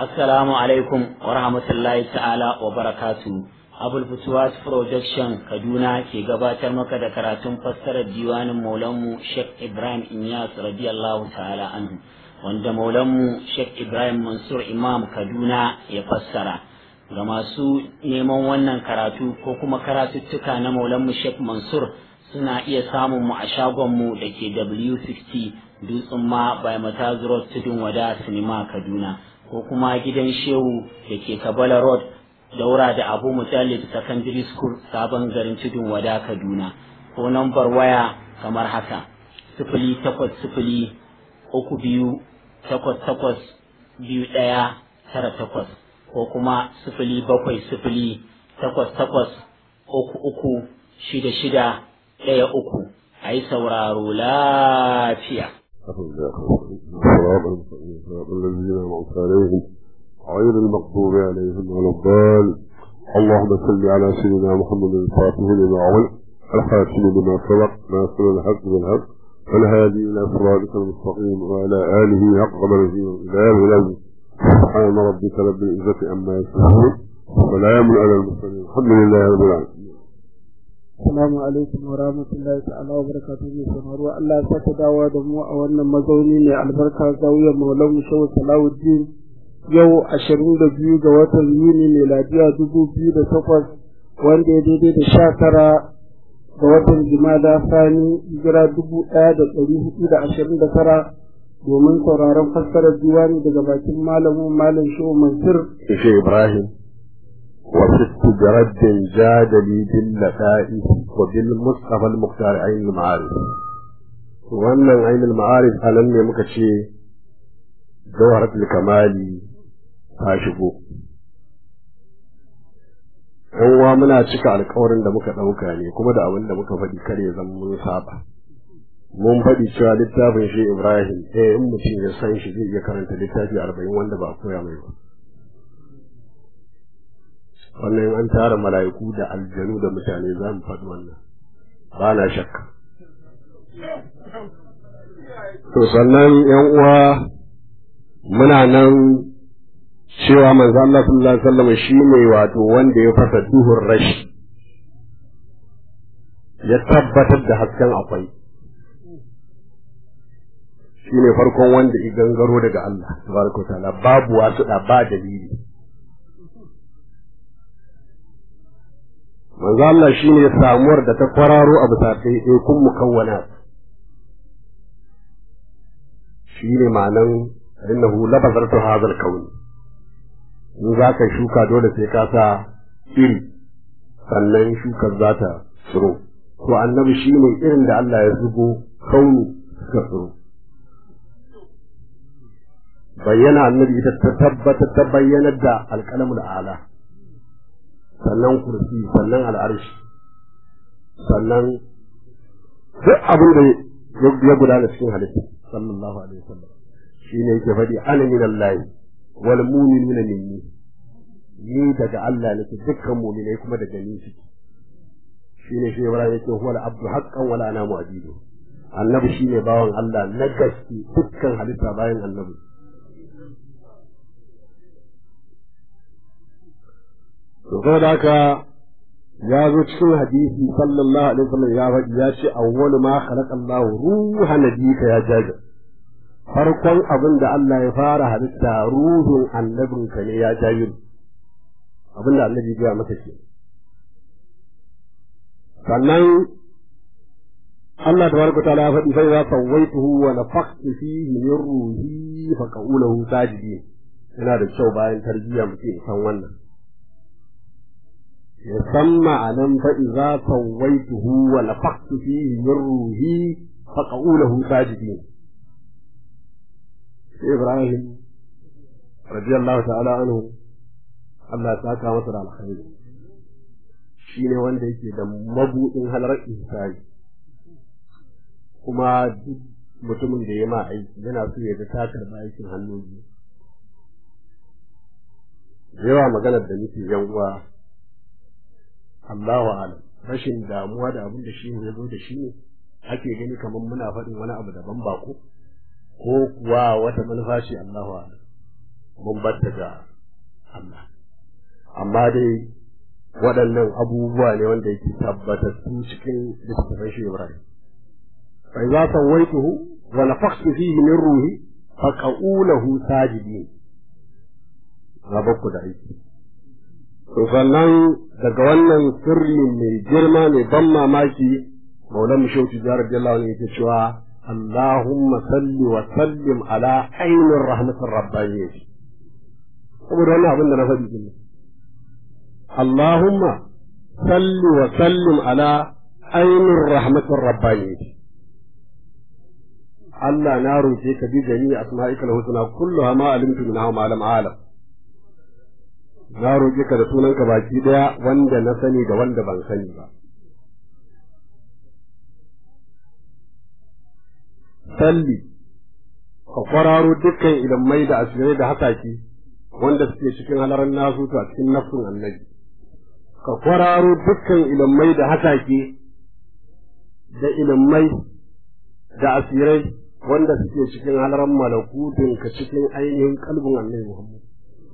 Assalamu alaikum wa rahmatullahi ta'ala wa barakatu. Abul Futuwas Production Kaduna ke gabatar maka da karatun fassarar diwanin Maulanmu Sheikh Ibrahim Inyas radiyallahu ta'ala anhu wanda Maulanmu Sheikh Ibrahim Mansur Imam Kaduna ya fassara. Ga masu neman wannan karatu ko kuma karatuttuka na Maulanmu Sheikh Mansur suna iya samun mu a shagonmu da ke W60 Dutsen ma by Mataz Road Tudun Wada Sinima Kaduna. ko kuma gidan shehu da ke kabala road daura da abu mutallib secondary school sabon garin tudun wada kaduna ko nambar waya kamar haka sifili takwas sifili uku biyu takwas takwas biyu ɗaya tara takwas ko kuma sifili bakwai sifili takwas takwas uku uku shida shida ɗaya uku a yi sauraro lafiya صراط المستقيم صراط الذين أنعمت عليهم غير المغضوب عليهم ولا الضالين اللهم صل على سيدنا محمد الفاتح لما أغلق الحاكم لما سبق ناصر الحق بالحق والهادي إلى صراطك المستقيم وعلى آله حق قدره وإله العزيز سبحان ربك رب العزة عما يصفون وسلام على المرسلين الحمد لله رب العالمين Assalamu alaikum wa rahmatullahi ta'ala wa barakatuhu mai sauraro Allah ya saka dawa da mu a wannan mazauni ne albarka zawiyar Maulan Shehu Salahuddin yau ashirin da biyu ga watan Yuni miladiya dubu biyu da takwas wanda ya daidai da sha tara ga watan Jumada Sani hijira dubu ɗaya da ɗari hudu da ashirin da tara domin sauraron fassarar diwani daga bakin malamin Malam Shehu Mansur. Shehu Ibrahim وست برد جاد لي باللطائف وبالمصطفى المختار عين المعارف wannan ainihin ma'arif a nan ne muka ce jawharatul kamali ta shigo yan uwa muna cika alkawarin da muka ɗauka ne kuma da abin da muka faɗi kare zan mun saba mun faɗi cewa littafin shi ibrahim eh in mutum ya san shi zai iya karanta littafi arba'in wanda ba a koya mai ba wannan an tara mala'iku da aljanu da mutane za mu faɗi wannan ba na shakka to sannan yan uwa muna nan cewa manzo Allah sallallahu alaihi wasallam shine wato wanda ya fasa duhun rashi ya tabbatar da hasken akwai shine farkon wanda ya gangaro daga Allah tabaraka ta'ala babu wasu da ba dalili manzo Allah shine samuwar da ta kwararo a bisa ɗaya kun mukawwana shine ma'anan innahu labazartu hadhal kauni in za ka shuka dole sai ka sa iri sannan shukar za ta tsiro to annabi shine irin da Allah ya zubo kauni suka tsiro bayyana annabi ita ta tabbata ta bayyanar da alƙalamul ala sannan kursi sannan al'arshi sannan duk abin da ya gudana cikin halitta sallallahu alaihi wasallam shine yake faɗi ana min Allah wal mu'minuna minni ni daga Allah nake dukkan mu'minai kuma daga ni suke shine shi Ibrahim yake huwa al-abdu haqqan wala ana mu'abidu annabi shine bawan Allah na gaske dukkan halitta bayan annabi to da haka ya zo cikin hadisi sallallahu alaihi wasallam ya faɗi ya ce awwalu ma khalaqa Allah ruha nabika ya jaga farkon abin da Allah ya fara halitta ruhun annabinka ne ya jayi abin da annabi ya masa ke sannan Allah tabaraka ta'ala ya faɗi fa idza sawaituhu wa nafakhtu fihi min ruhi fa qawluhu sajidin yana da kyau bayan tarbiyya mutum san wannan يسمى علم فإذا سويته ونفخت فيه من روحي فقعوا له ساجدين إبراهيم رضي الله تعالى عنه Allah ta kawo masa da alkhairi shi ne wanda yake da mabuɗin halar ihsani kuma duk mutumin da ya ma aiki yana so ya ga ta karɓa aikin hannu biyu yawa maganar da nake yan uwa Allahu alam rashin damuwa da abin da shi ne ya zo da shi ne ake gani kamar muna faɗin wani abu daban ba ko ko kuwa wata manufa ce Allahu alam mun batta ga Allah amma dai waɗannan abubuwa ne wanda yake tabbatattu cikin littattafan shi Ibrahim fa idza sawaituhu wa nafakhtu fihi min ruhi fa qa'ulahu sajidin rabku da aiki to sannan daga wannan sirri mai girma mai ban mamaki maulan shauki jihar radiyallahu anhu yake cewa Allahumma salli wa sallim ala ainin rahmatin rabbaniyyah saboda wannan abin da na faɗi din Allahumma salli wa sallim ala ainin rahmatin rabbaniyyah Allah na roƙe ka bi gani asma'ikal husna kulluha ma alimtu minha ma lam alam na roƙe ka da sunanka baki daya wanda na sani da wanda ban sani ba salli ka kwararo dukkan ilimai da asirai da hasaki wanda suke cikin halaran nasu a cikin nafsin annabi ka kwararo dukkan ilimai da hasaki da ilimai da asirai wanda suke cikin halaran malakutun ka cikin ainihin kalbin annabi Muhammad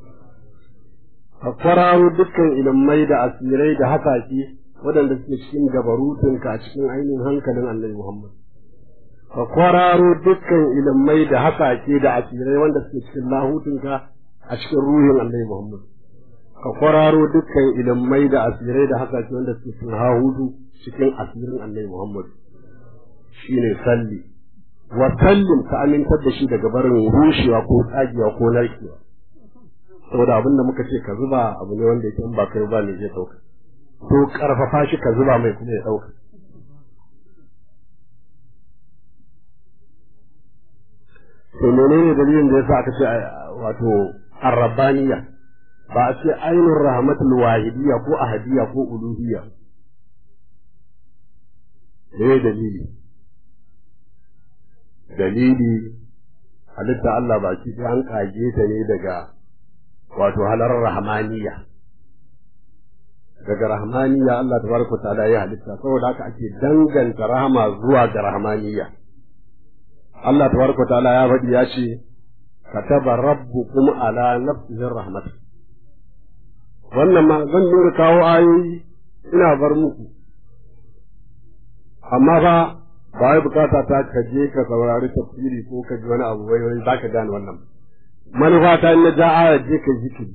ka kwararo dukkan ilimai da asirai da hasaki waɗanda suke cikin gabarutun ka a cikin ainihin hankalin annabi Muhammad ka kwararo dukkan ilimai da hasake da asirai wanda suke cikin lahutunka a cikin ruhin Allah Muhammad ka kwararo dukkan ilimai da asirai da hasake wanda suke cikin hahudu cikin asirin Allah Muhammad shine salli wa sallim ka amintar da shi daga barin rushewa ko tsagewa ko narkewa saboda abin da muka ce ka zuba abu ne wanda yake in ba kai ba ne zai dauka to karfafa shi ka zuba mai kuma ya dauka to menene dalilin da yasa aka ce wato arrabaniya ba a ce ainul rahmatul wahidiyya ko ahadiyya ko uluhiyya me dalili dalili halitta Allah baki sai an kage ta ne daga wato halar rahmaniya daga rahmaniya Allah tabaraka ta'ala ya halitta saboda haka ake danganta rahama zuwa ga rahmaniya Allah tabaraka ta'ala ya faɗi ya ce kataba rabbukum ala nafsihi rahmat wannan ma zan dinga kawo ayoyi ina bar muku amma fa ba wai bukata ta ka je ka saurari tafsiri ko ka ji wani abu wai wai zaka gane wannan manufa ta na ja ayar je ka zikiri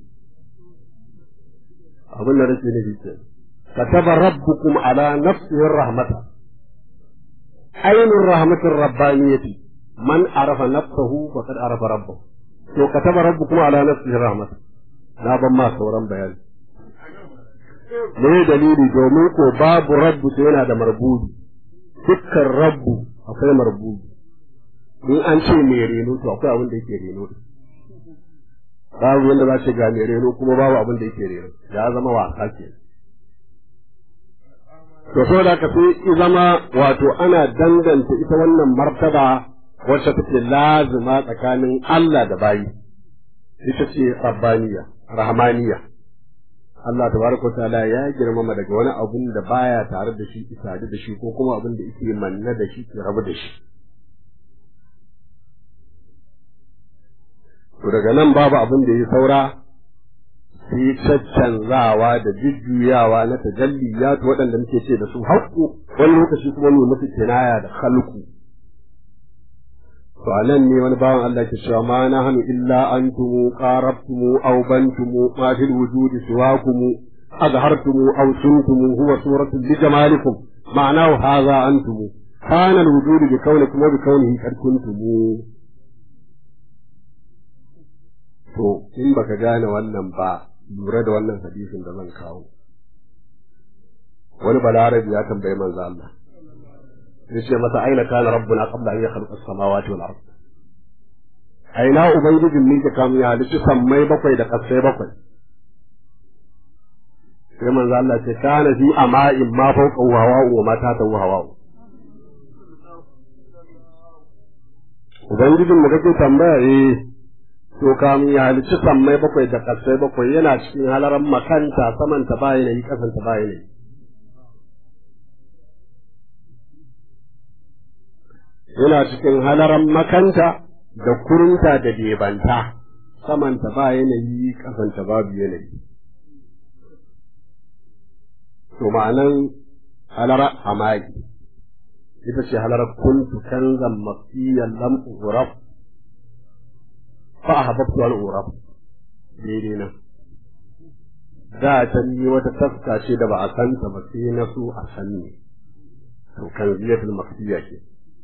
abin da nake nufi ke kataba rabbukum ala nafsihi rahmata ainur rahmatir rabbaniyati man arafa nafsahu faqad arafa rabbahu to kataba rabbukum ala nafsihi rahmata na ban ma sauran bayani me dalili domin ko babu rabbu sai yana da marbubi dukkan rabbu akwai marbubi in an ce mai reno to akwai abin da yake reno babu wanda za ce ga mai reno kuma babu abin da yake reno ya zama wasa ke to saboda ka sai zama wato ana danganta ita wannan martaba wacce take lazima tsakanin Allah da bayi ita ce rabbaniya rahmaniya Allah tabaraka ta'ala ya girmama daga wani abun da baya tare da shi isadu da shi ko kuma abin da yake manna da shi ke rabu da shi to daga nan babu abin da ya saura sai caccanzawa da jujjuyawa na tajalliyatu waɗanda muke ce da su haƙƙu wani lokaci kuma mu musu kinaya da khalqu to anan ne wani bawan Allah ke cewa ma na hanu illa antum qarabtum aw bantum ma fil wujudi siwakum azhartum aw suntum huwa suratu li jamalikum ma'anahu hadha antum kana al wujudu bi kaunikum wa bi kaunihi qad kuntum to in baka gane wannan ba lura da wannan hadisin da zan kawo wani balarabi ya tambayi manzo Allah yace masa aina kana rabbuna qabla an yakhluqa as-samawati wal ard aina ubangijin ne kam ya halitta sammai bakwai da kasai bakwai sai manzo Allah ce kana fi ama'in ma fawqa hawa wa ma ta hawa ubangijin mu kake tambaya eh to kam ya halitta sammai bakwai da kasai bakwai yana cikin halaran makanta samanta ba yanayi kasanta ba yanayi yana cikin halaran makanta da kurunta da debanta samanta ba yanayi kasanta babu yanayi to ma'anan halara hamaki ita ce halar kuntu kanzan mafiyan lam uraf fa ahbabtu al uraf daidai nan da ta ni wata taska ce da ba a santa ba sai na so a sanni to kan ziyatul mafiya ke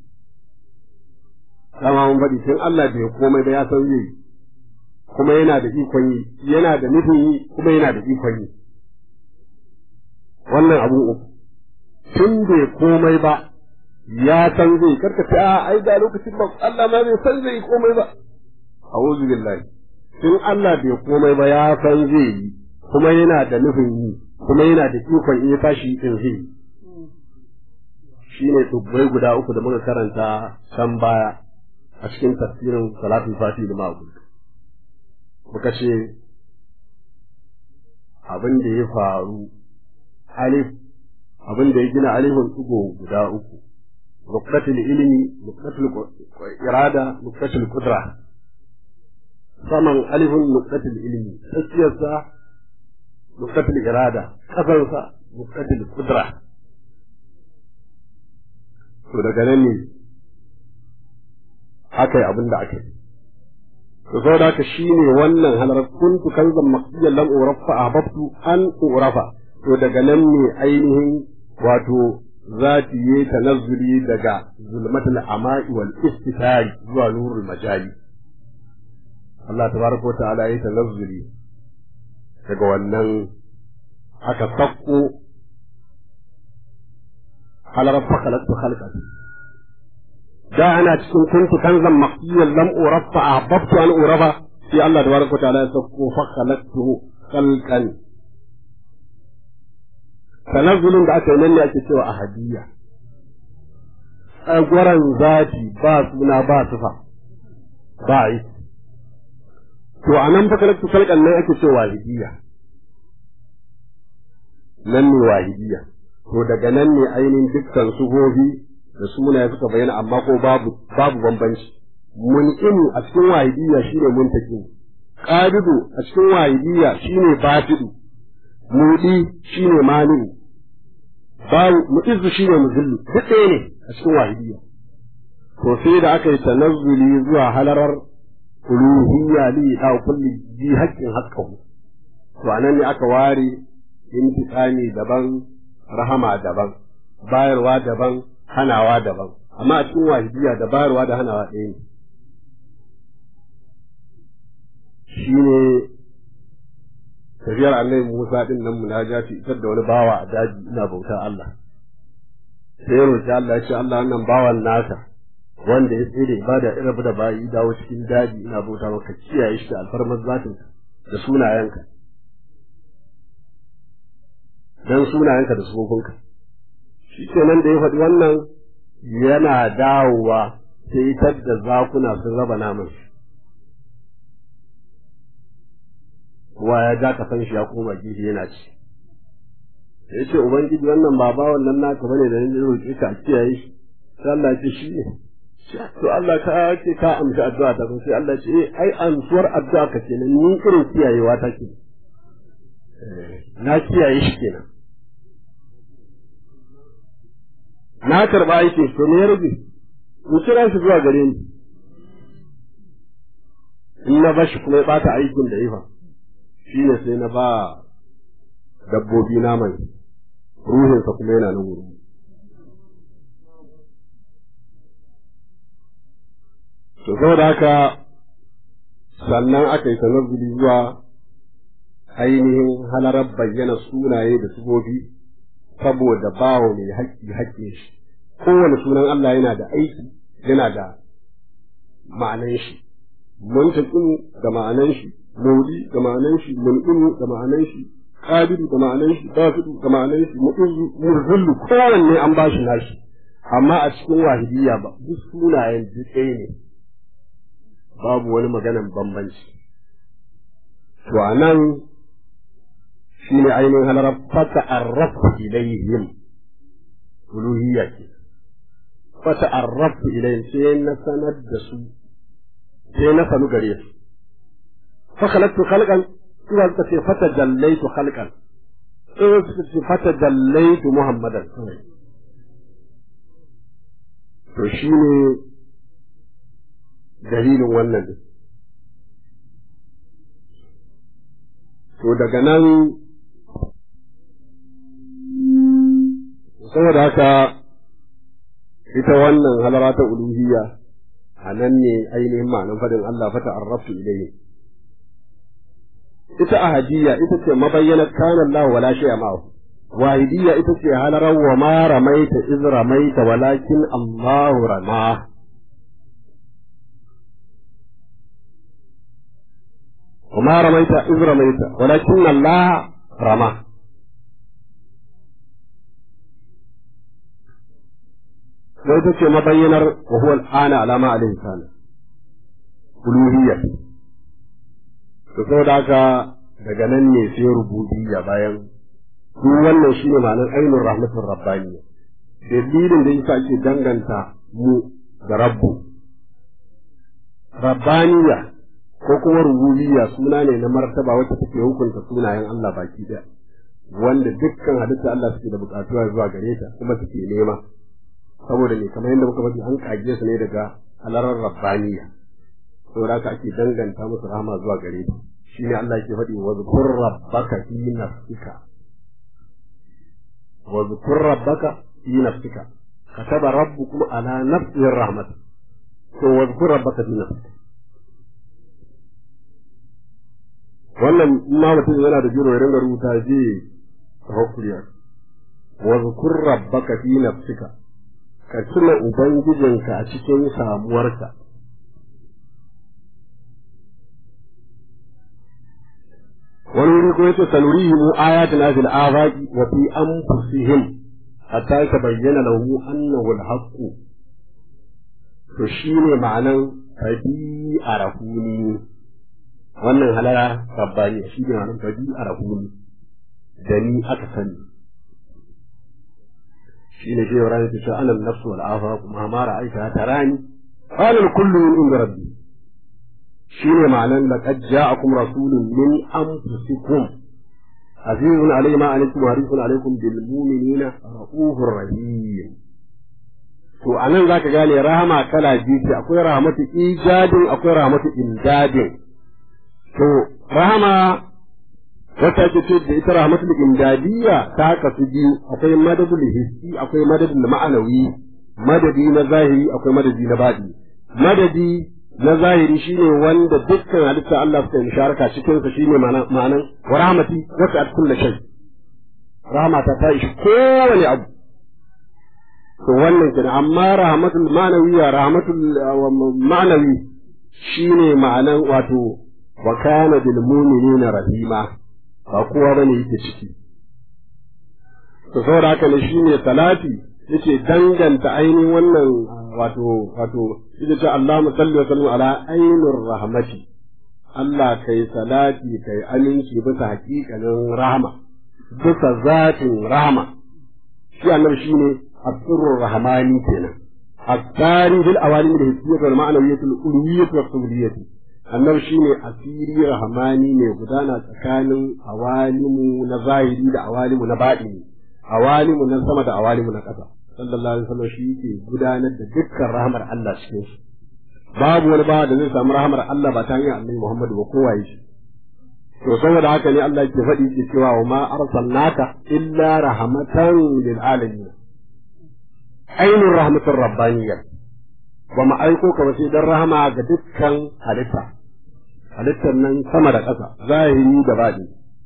dama mun faɗi tun Allah bai komai da ya san zai kuma yana da ikon yi yana da nufin yi kuma yana da ikon yi wannan abu uku tun bai komai ba ya san zai karka ce a ai da lokacin ba Allah ma bai san zai komai ba a'udhu billahi tun Allah bai komai ba ya san zai yi kuma yana da nufin yi kuma yana da ikon in ya tashi din zai shine dubbai guda uku da muka karanta can baya a cikin tafsirin salatul fati da ma'ul muka ce abin da ya faru alif abin da ya gina alifin tsugo guda uku nuqtatul ilmi nuqtatul irada nuqtatul qudra saman alifin nuqtatul ilmi tsakiyarsa nuqtatul irada kasansa nuqtatul qudra to daga nan ne aka yi abin da aka yi to saboda haka shine wannan halar kuntu kanzan maqdiyan lam urafa ahbabtu an urafa to daga nan ne ainihin wato zati yi tanazzuli daga zulmatul ama'i wal istitari zuwa nurul majali Allah tabaraka wa ta'ala yi tanazzuli daga wannan aka sakko halar fakalatu khalqati da ana cikin kuntu kanzan maqdiyan lam urafa ahbabtu an urafa sai Allah tabaraka wa ta'ala ya sakko fakalatu khalqan tanazzulin da aka yi nan ne ake cewa ahadiyya tsagwaran zati ba suna ba sufa ba yi to a nan fakalatu khalqan nan ake cewa wahidiyya nan ne wahidiyya to daga nan ne ainihin dukkan suhohi da sunaye suka bayyana amma ko babu babu bambanci mun'inu a cikin wahidiyya shine muntaqim qabidu a cikin wahidiyya shine batidu mudi shine mali'u babu mu'izzu shine muzillu duk ɗaya ne a cikin wahidiyya to sai da aka yi tanazzuli zuwa halarar uluhiyya li da kulli bi haqqin haqqahu to anan ne aka ware intiqami daban rahama daban bayarwa daban hanawa daban amma a cikin wahidiyya da bayarwa da hanawa ɗaya ne shine tafiyar annabi Musa din nan munajati isar da wani bawa a daji ina bauta Allah sai roƙi Allah ya ce Allah wannan bawan naka wanda ya tsere ibada irin da bayi dawo cikin daji ina bauta maka kiyaye shi da alfarmar zatin da sunayenka dan sunayenka da sufofinka shi kenan da ya faɗi wannan yana dawowa sai tadda zakuna sun raba naman shi kowa ya ja kasan shi ya koma gefe yana ci ya ce ubangiji wannan ba ba wannan naka bane da ni roƙe ka kiyaye shi sai Allah ce shi ne to Allah ka ce ka amshi addu'a ta sai Allah ce eh ai amsuwar addu'a ka kenan ni irin kiyayewa ta ke na kiyaye shi kenan na karba yake to me ya rage in kira shi zuwa gare ni in na bashi kuma ya bata aikin da ya fa shi ne sai na ba dabbobi naman ruhinsa kuma yana nan wuri to saboda haka sannan aka yi tanazzuli zuwa ainihin halarar bayyana sunaye da sufofi saboda bawa mai haƙƙi haƙƙin shi kowane sunan Allah yana da aiki yana da ma'anan shi muntaƙin da ma'anan shi mawdi da ma'anan shi mun'inu da ma'anan shi qabilu da ma'anan shi basidu da ma'anan shi mu'izzu murzillu kowanne an ba shi nashi amma a cikin wahidiyya ba duk sunayen duk ɗaya ne babu wani maganan bambanci to anan shine ainihin halarar fata arrafu ilayhim uluhiyya ke fata arrafu ilayhim sai na sanar da su sai na sanu gare su fa khalaqtu khalqan suka suka ce fata dallaitu khalqan sai suka ce fata dallaitu muhammadan to shine dalilin wannan din to daga nan saboda haka ita wannan halara ta uluhiyya a nan ne ainihin ma'anar fadin Allah fata arraftu ilayhi ita ahadiyya ita ce mabayyana kana Allah wala shay'a ma'ahu wahidiyya ita ce halarar wa ma ramaita iz ramaita walakin Allah rama وما رميت إذ رميت ولكن الله رمى sai ta ce mabayyanar wa huwa al'ana alama alaihi kana uluhiyya to saboda haka daga nan ne sai rububiyya bayan duk wannan shine ma'anar ainihin rahmatin rabbani dalilin da yasa ake danganta mu da rabbu rabbaniya ko kuma rububiyya suna ne na martaba wacce take hukunta sunayen Allah baki daya wanda dukkan halitta Allah suke da bukatuwa zuwa gare ta kuma suke nema saboda ne kamar yadda muka faɗi an kage su ne daga halarar rabbaniya saboda haka ake danganta musu rahama zuwa gare ta shine Allah yake faɗi wa zkur rabbaka fi nafsika wa zkur rabbaka fi nafsika kataba rabbukum ala nafsihi rahmat to wa zkur rabbaka fi nafsika wannan ma mutum yana da jiro ya ringa rubuta je tawakkuriya wa zkur rabbaka fi nafsika ka tuna ubangijinka a cikin samuwarka wani wuri ko yace sanurihim ayatina fil afaqi wa fi anfusihim hatta yatabayyana lahu annahu al-haqq to shine ma'anan tabi arafuni wannan halara rabbani shi ne ma'anan tabi arafuni da ni aka sani shi ne shehu rani ta ce ana nafsu wal afaq ma ma ra'aita tarani qala kullu min inda rabbi shi ne ma'anan laqad ja'akum rasulun min anfusikum azizun alayhi ma alaykum harisun alaykum bil mu'minina raufur rahim to anan zaka gane rahama kala biyu ce akwai rahmatu ijadin akwai rahmatu imdadin to rahama wata ake ce da ita rahmatul imdadiyya ta kasu biyu akwai madadul hissi akwai madadul ma'anawi madadi na zahiri akwai madadi na baɗi madadi na zahiri shine wanda dukkan halitta Allah suka yi sharaka cikin sa shine ma'anan wa rahmati wata at kullu shay rahmata ta ishi kowane abu to wannan kenan amma rahmatul ma'anawiyya rahmatul ma'anawi shine ma'anan wato wa kana bil mu'minina rahima ba kowa bane yake ciki to saboda haka ne shine salati yake danganta ainihin wannan wato wato yake ce Allahumma salli wa sallim ala ainur rahmati Allah kai salati kai aminci bisa hakikanin rahama bisa zatin rahama shi annabi shine asrul rahmani kenan الثاني في الأوالي الهستية والمعنوية الألوية والصبرية annabi shine asiri rahmani mai gudana tsakanin awalimu na zahiri da awalimu na baɗini awalimu na sama da awalimu na ƙasa sallallahu alaihi wasallam shi yake gudanar da dukkan rahmar Allah cikin shi babu wani bawa da zai samu rahmar Allah ba ta hanyar annabi Muhammad ba kowa yi shi to saboda haka ne Allah yake faɗi yake cewa wa ma arsalnaka illa rahmatan lil alamin ainur rahmatur rabbaniyya ba mu aiko ka ba sai dan rahama ga dukkan halitta halittar nan sama da ƙasa zahiri da baɗi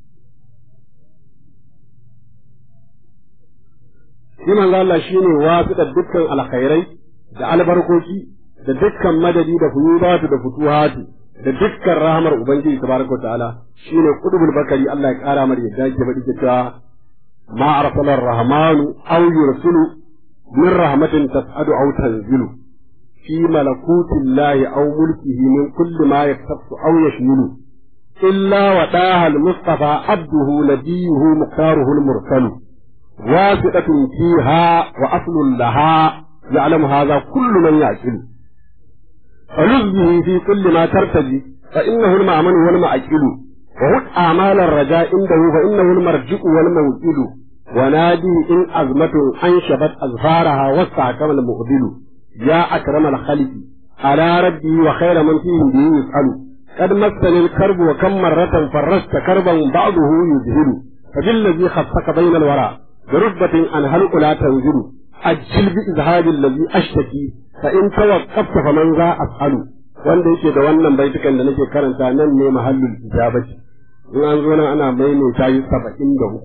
shi manzo Allah shine wasiƙar dukkan alkhairai da albarkoki da dukkan madadi da fuyudatu da futuhatu da dukkan rahamar ubangiji tabaraka ta'ala shine qudbul bakari Allah ya kara mar yadda yake faɗi cewa ma arsala ar-rahmanu aw yursilu min rahmatin tas'adu aw tanzilu في ملكوت الله أو ملكه من كل ما يختص أو يشمل إلا وداها المصطفى عبده نبيه مختاره المرسل واثقة فيها وأصل لها يعلم هذا كل من يعقل فلذه في كل ما ترتجي fa innahu al-ma'mun wal ma'qilu wa hud a'mal ar-raja indahu fa innahu al-marji'u wal mawqilu wa nadi in azmatu an shabat azfaraha wa sa'kama al-muqbilu ya akram al-khaliqi ala rabbi wa khayra man fihi bi yus'alu قد مسني الكرب وكم مرة فرشت كربا بعضه يذهل فبالذي خفك بين الورى برتبة أنهلك لا تنزل أجل بإذهاب الذي أشتكي فإن توقفت فمن ذا أسأل wanda yake da wannan baitukan da nake karanta nan ne mahallin ijabati in an zo nan ana maimaita yi saba'in da uku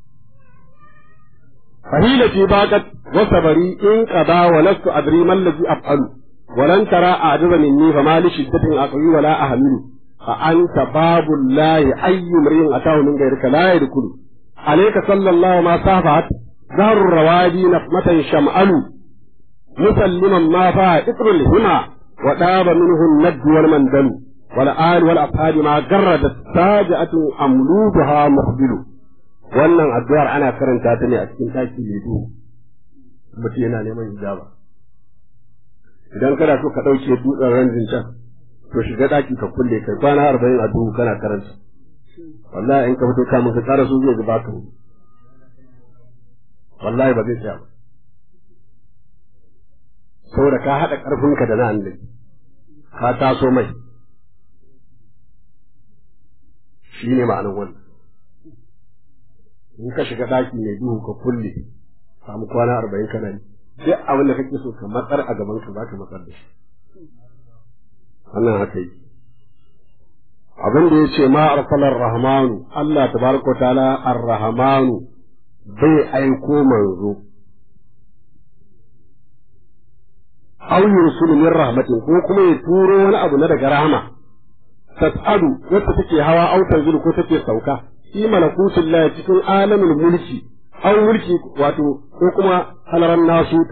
fahilati baqat wa sabari in qada wa lastu adri man ladhi af'alu wa lan tara a'jaza minni fa ma li shiddatin aqwi wa la ahmilu fa anta babul lahi ayyu mrin atahu min ghayrika la yadkhulu alayka sallallahu ma safahat ظهر الروادي نقمة شمأل مسلما ما فيها إثر الهمى وطاب منه الند والمندل والآل والأصحاب ما جردت ساجعة أملودها مقبل wannan addu'ar ana karanta ta ne a cikin taki mai duhu mutum yana neman ijaba idan kana so ka ɗauke dutsen ranjin can to shiga ɗaki ka kulle kai kwana arba'in a duhu kana karanta wallahi in ka fito kamun ka ƙara so zai zuba ka wallahi ba zai tsaya ba saboda ka haɗa ƙarfinka da na annabi ka taso mai shi ne ma'anin wannan in ka shiga ɗaki mai duhu ka kulle samu kwana arba'in kana yi duk abin da kake so ka matsar a gaban ka za ka matsar da shi wannan haka yi abin da ya ce ma arsalar rahmanu Allah tabaraka ta'ala ar-rahmanu bai aiko manzo aw yursulu min rahmatin ko kuma ya turo wani abu na daga rahama tas'adu wacce take hawa aw tanzilu ko take sauka fi malakutin la cikin alamin mulki aw mulki wato ko kuma halaran nasutu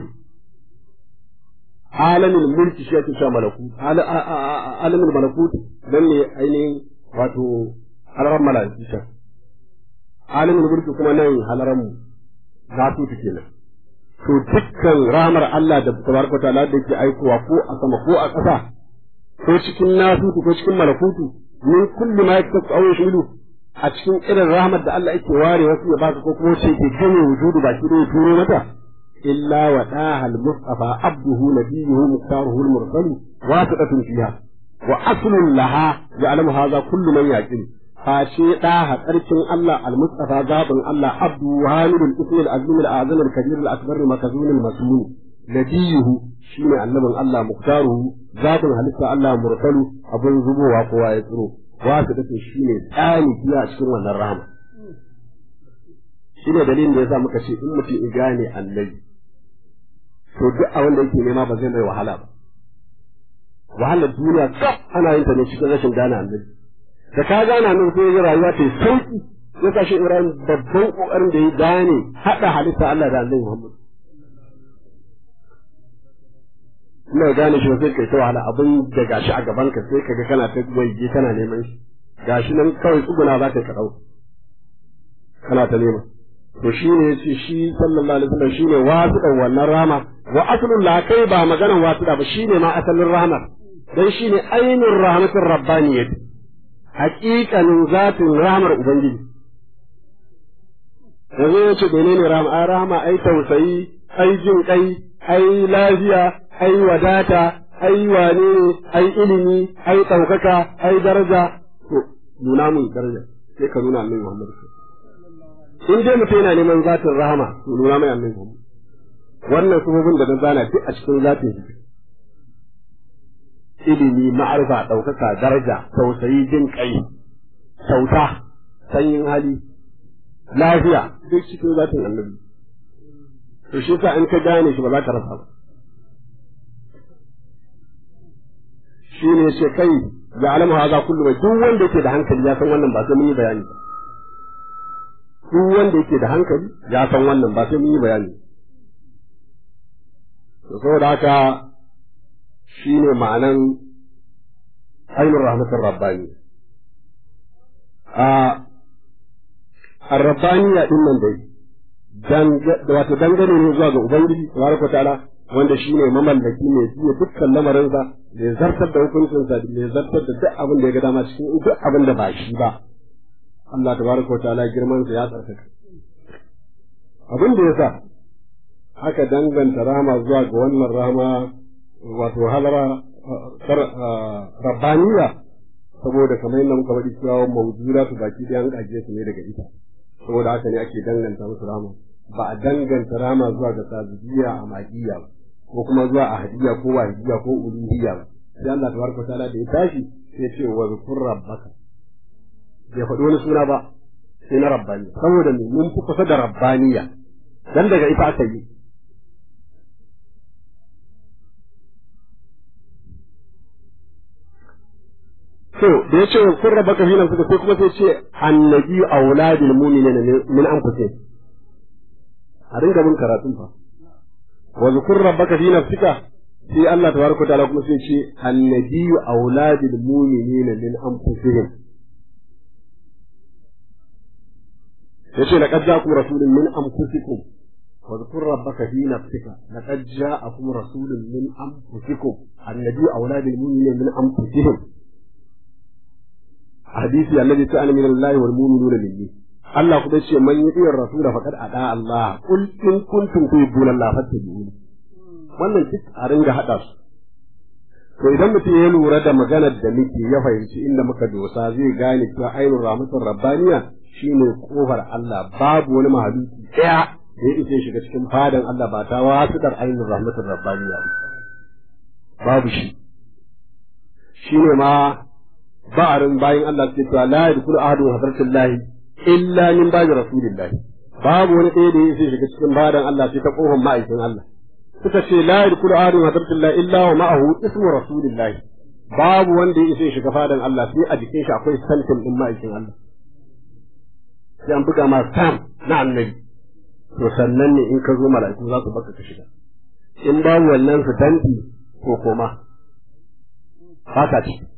alamin mulki shi ake cewa malakut alamin malakut dan ne ainihin wato halaran malaiku alamin mulki kuma nan halaran nasutu kenan to dukkan ramar Allah da tabaraka ta'ala da yake aikowa ko a sama ko a ƙasa ko cikin nasutu ko cikin malakutu min kulli ma yaktasu aw yashmilu a cikin irin rahmar da Allah yake ware wasu ya baka ko kuma ce ke gane wujudu baki da ya turo mata illa wa dahal mustafa abduhu nabiyuhu muktaruhu al-mursalu wasiqatun fiha wa aslun laha ya'lamu hadha kullu man yaqil face ɗaha tsarkin Allah al-Mustafa zaɓin Allah Abdu Hamidul Ismi al-Azim al-Azim al-Kabir al-Akbar al-Makazun al-Masmun nabiyuhu shine annabin Allah muktaruhu zaɓin halitta Allah mursalu abin zubowa kowa ya tsiro wasu da shine tsani biya a cikin wannan rahama shine dalilin da yasa muka ce in mutum ya gane annabi to duk a wanda yake nema ba zai mai wahala ba wahalar duniya kaf ana yin ta ne cikin rashin gane annabi da ka gana nan sai ga rayuwa ta sauki ya kashi Ibrahim babban kokarin da ya gane hada halitta Allah da Annabi Muhammad ina gane shi sai kai ta wahala abin da gashi a gaban ka sai kaga kana ta waje kana neman shi gashi nan kawai tsuguna za ka karau kana ta nema to shi ne yace shi sallallahu alaihi wasallam shine wasiɗan wannan rama wa aslul la kai ba maganan wasiɗa ba shine ma asalin rahmar dan shine ainur rahmatir rabbaniyyah haƙiƙanin zatin ramar Ubangiji. Yanzu ya ce menene rama, ai rama, ai tausayi, ai jin kai, ai lafiya, ai wadata, ai wane ne, ai ilimi, ai ɗaukaka, ai daraja. To, nuna mun daraja, sai ka nuna annabi Muhammad. In dai mutum yana neman zatin rahama, to nuna mai annabi Muhammad. Wannan sabobin da na zana duk a cikin zatin shi. ilimi ma'arifa ɗaukaka daraja tausayi jin kai kyauta sanyin hali lafiya duk cikin zatin annabi to shi sa in ka gane shi ba za ka rasa ba shi ne ce kai ga alamu haza kullu mai duk wanda yake da hankali ya san wannan ba sai mun yi bayani ba duk wanda yake da hankali ya san wannan ba sai mun yi bayani to saboda haka shi ne ma'anan ainihin rahmatin rabbani a rabbani ya ɗin nan dai wato dangane ne zuwa ga ubangiji tabaraka ta'ala wanda shi ne mamallaki mai jiya dukkan lamarinsa mai zartar da hukuncinsa mai zartar da duk abin da ya ga dama cikin duk abin da ba shi ba Allah tabaraka wa ta'ala girman sa ya tsarkaka abin da yasa aka danganta rama zuwa ga wannan rama wato halara rabbaniya saboda kamar yadda muka faɗi cewa mawjura su baki ɗaya an ƙaje su ne daga ita saboda haka ne ake danganta musu rama ba a danganta rama zuwa ga sabidiya a magiya ba ko kuma zuwa a hadiya ko wahidiya ko uluhiyya ba sai Allah tabaraka ta'ala da ya tashi sai ce wa zkur rabbaka bai faɗi wani suna ba sai na rabbani saboda me mun fi kusa da rabbaniya dan daga ita aka yi so da ya ce wa kun rabaka fi nan suka sai kuma sai ce annabi auladil mu'minina min anfusihim a dinga bin karatun fa wa zukur rabbaka fi nafsika sai Allah tabaraka ta'ala kuma sai ce annabi auladil mu'minina min anfusihim yace laqad ja'akum rasulun min anfusikum wa zukur rabbaka fi nafsika laqad ja'akum rasulun min anfusikum annabi auladil mu'minina min anfusihim hadisi annabi ta'ala min Allah wal mu'minuna minni Allah kuma ce man yi diyar rasula faqad ada Allah kul in kuntum tuhibbuna Allah fattabi'uni wannan duk a ringa hada su to idan mutum ya lura da maganar da muke ya fahimci inda muka dosa zai gane cewa ainul rahmatur rabbaniya shine kofar Allah babu wani mahaluki daya da ya isa shiga cikin fadan Allah ba ta wasitar ainul rahmatur rabbaniya babu shi shine ma ba'arin bayan Allah suke cewa la yadkhulu ahadun hadratillahi illa min baji rasulillah babu wani ɗaya da yake shiga cikin badan Allah sai ta kofar ma'aikin Allah suka ce la yadkhulu ahadun hadratillah illa wa ma'ahu ismu rasulillah babu wanda ya isa shiga fadan Allah sai a jikin shi akwai santin din ma'aikin Allah sai an buga ma sam na annabi to sannan ne in ka zo mala'iku za su baka ka shiga in babu wannan su tanti ko koma ba ka ciki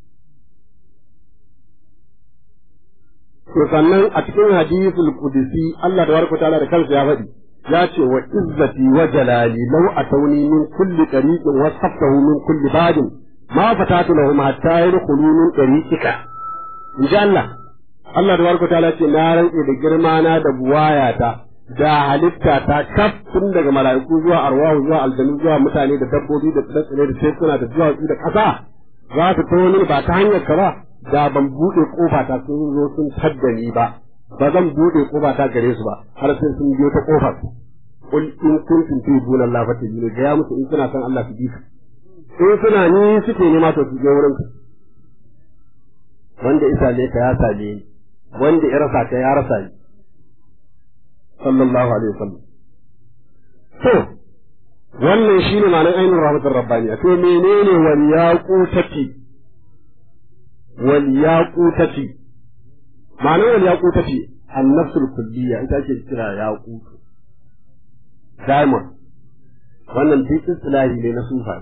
to sannan a cikin hadisul qudsi Allah da barka ta'ala da kansa ya faɗi ya ce wa izzati wa jalali law atawni min kulli tariqin wa saftahu min kulli badin ma fatatu lahum hatta yadkhulu min tariqika inji Allah Allah da barka ta'ala ce na rantse da girma na da buwayata da halitta ta kaf tun daga mala'iku zuwa arwahu zuwa aljanu zuwa mutane da dabbobi da tsire da tekuna da duwatsu da ƙasa za su tawo ni ba ta hanyar ka ba da ban buɗe ƙofa ta sun zo sun tadda ni ba ba zan buɗe ƙofa ta gare su ba har sai sun biyo ta ƙofar kul in kuntum tuhibbuna Allah fattabi'uni ga ya musu in suna san Allah su bi in suna ni suke nema to su je wurin ka wanda isa ne ka ya same ni wanda ya rasa ka ya rasa ni sallallahu alaihi wasallam to wannan shine ma'anar ainihin rahmatul rabbaniya to menene wal yaqutati wal yaqutati ma'anar wal yaqutati an-nafsul kulliyya ita ake kira yaqut diamond wannan duk istilahi ne na sufa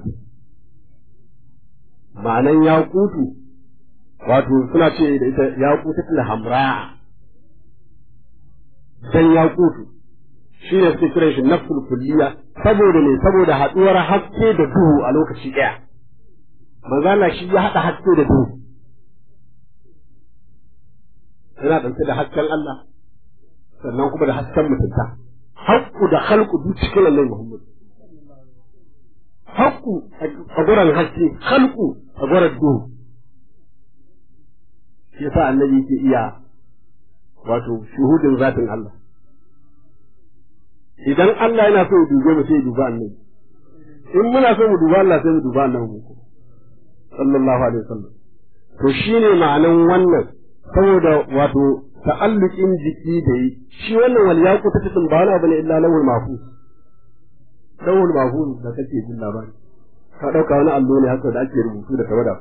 ma'anan yaqutu wato suna ce da ita yaqutatul hamra dan yaqutu shi ne suke kiran shi nafsul kulliya saboda ne saboda haɗuwar haske da duhu a lokaci ɗaya manzo Allah shi ya haɗa haske da duhu yana ɗauke da hasken Allah sannan kuma da hasken mutunta haƙƙu da halƙu duk cikin Allah Muhammad haƙƙu a gurin haske halƙu a gurin duhu shi yasa annabi ke iya wato shuhudin zatin Allah idan Allah yana so ya dube mu sai ya duba annabi in muna so mu duba Allah sai mu duba annabi mu sallallahu alaihi wasallam to shine ma'anan wannan saboda wato ta'alluqin jiki da yi shi wannan wal yaqu ta tsin ba wani abu ne illa lawul mahfuz lawul mahfuz da kake jin labari ka dauka wani allo ne haka da ake rubutu da tawada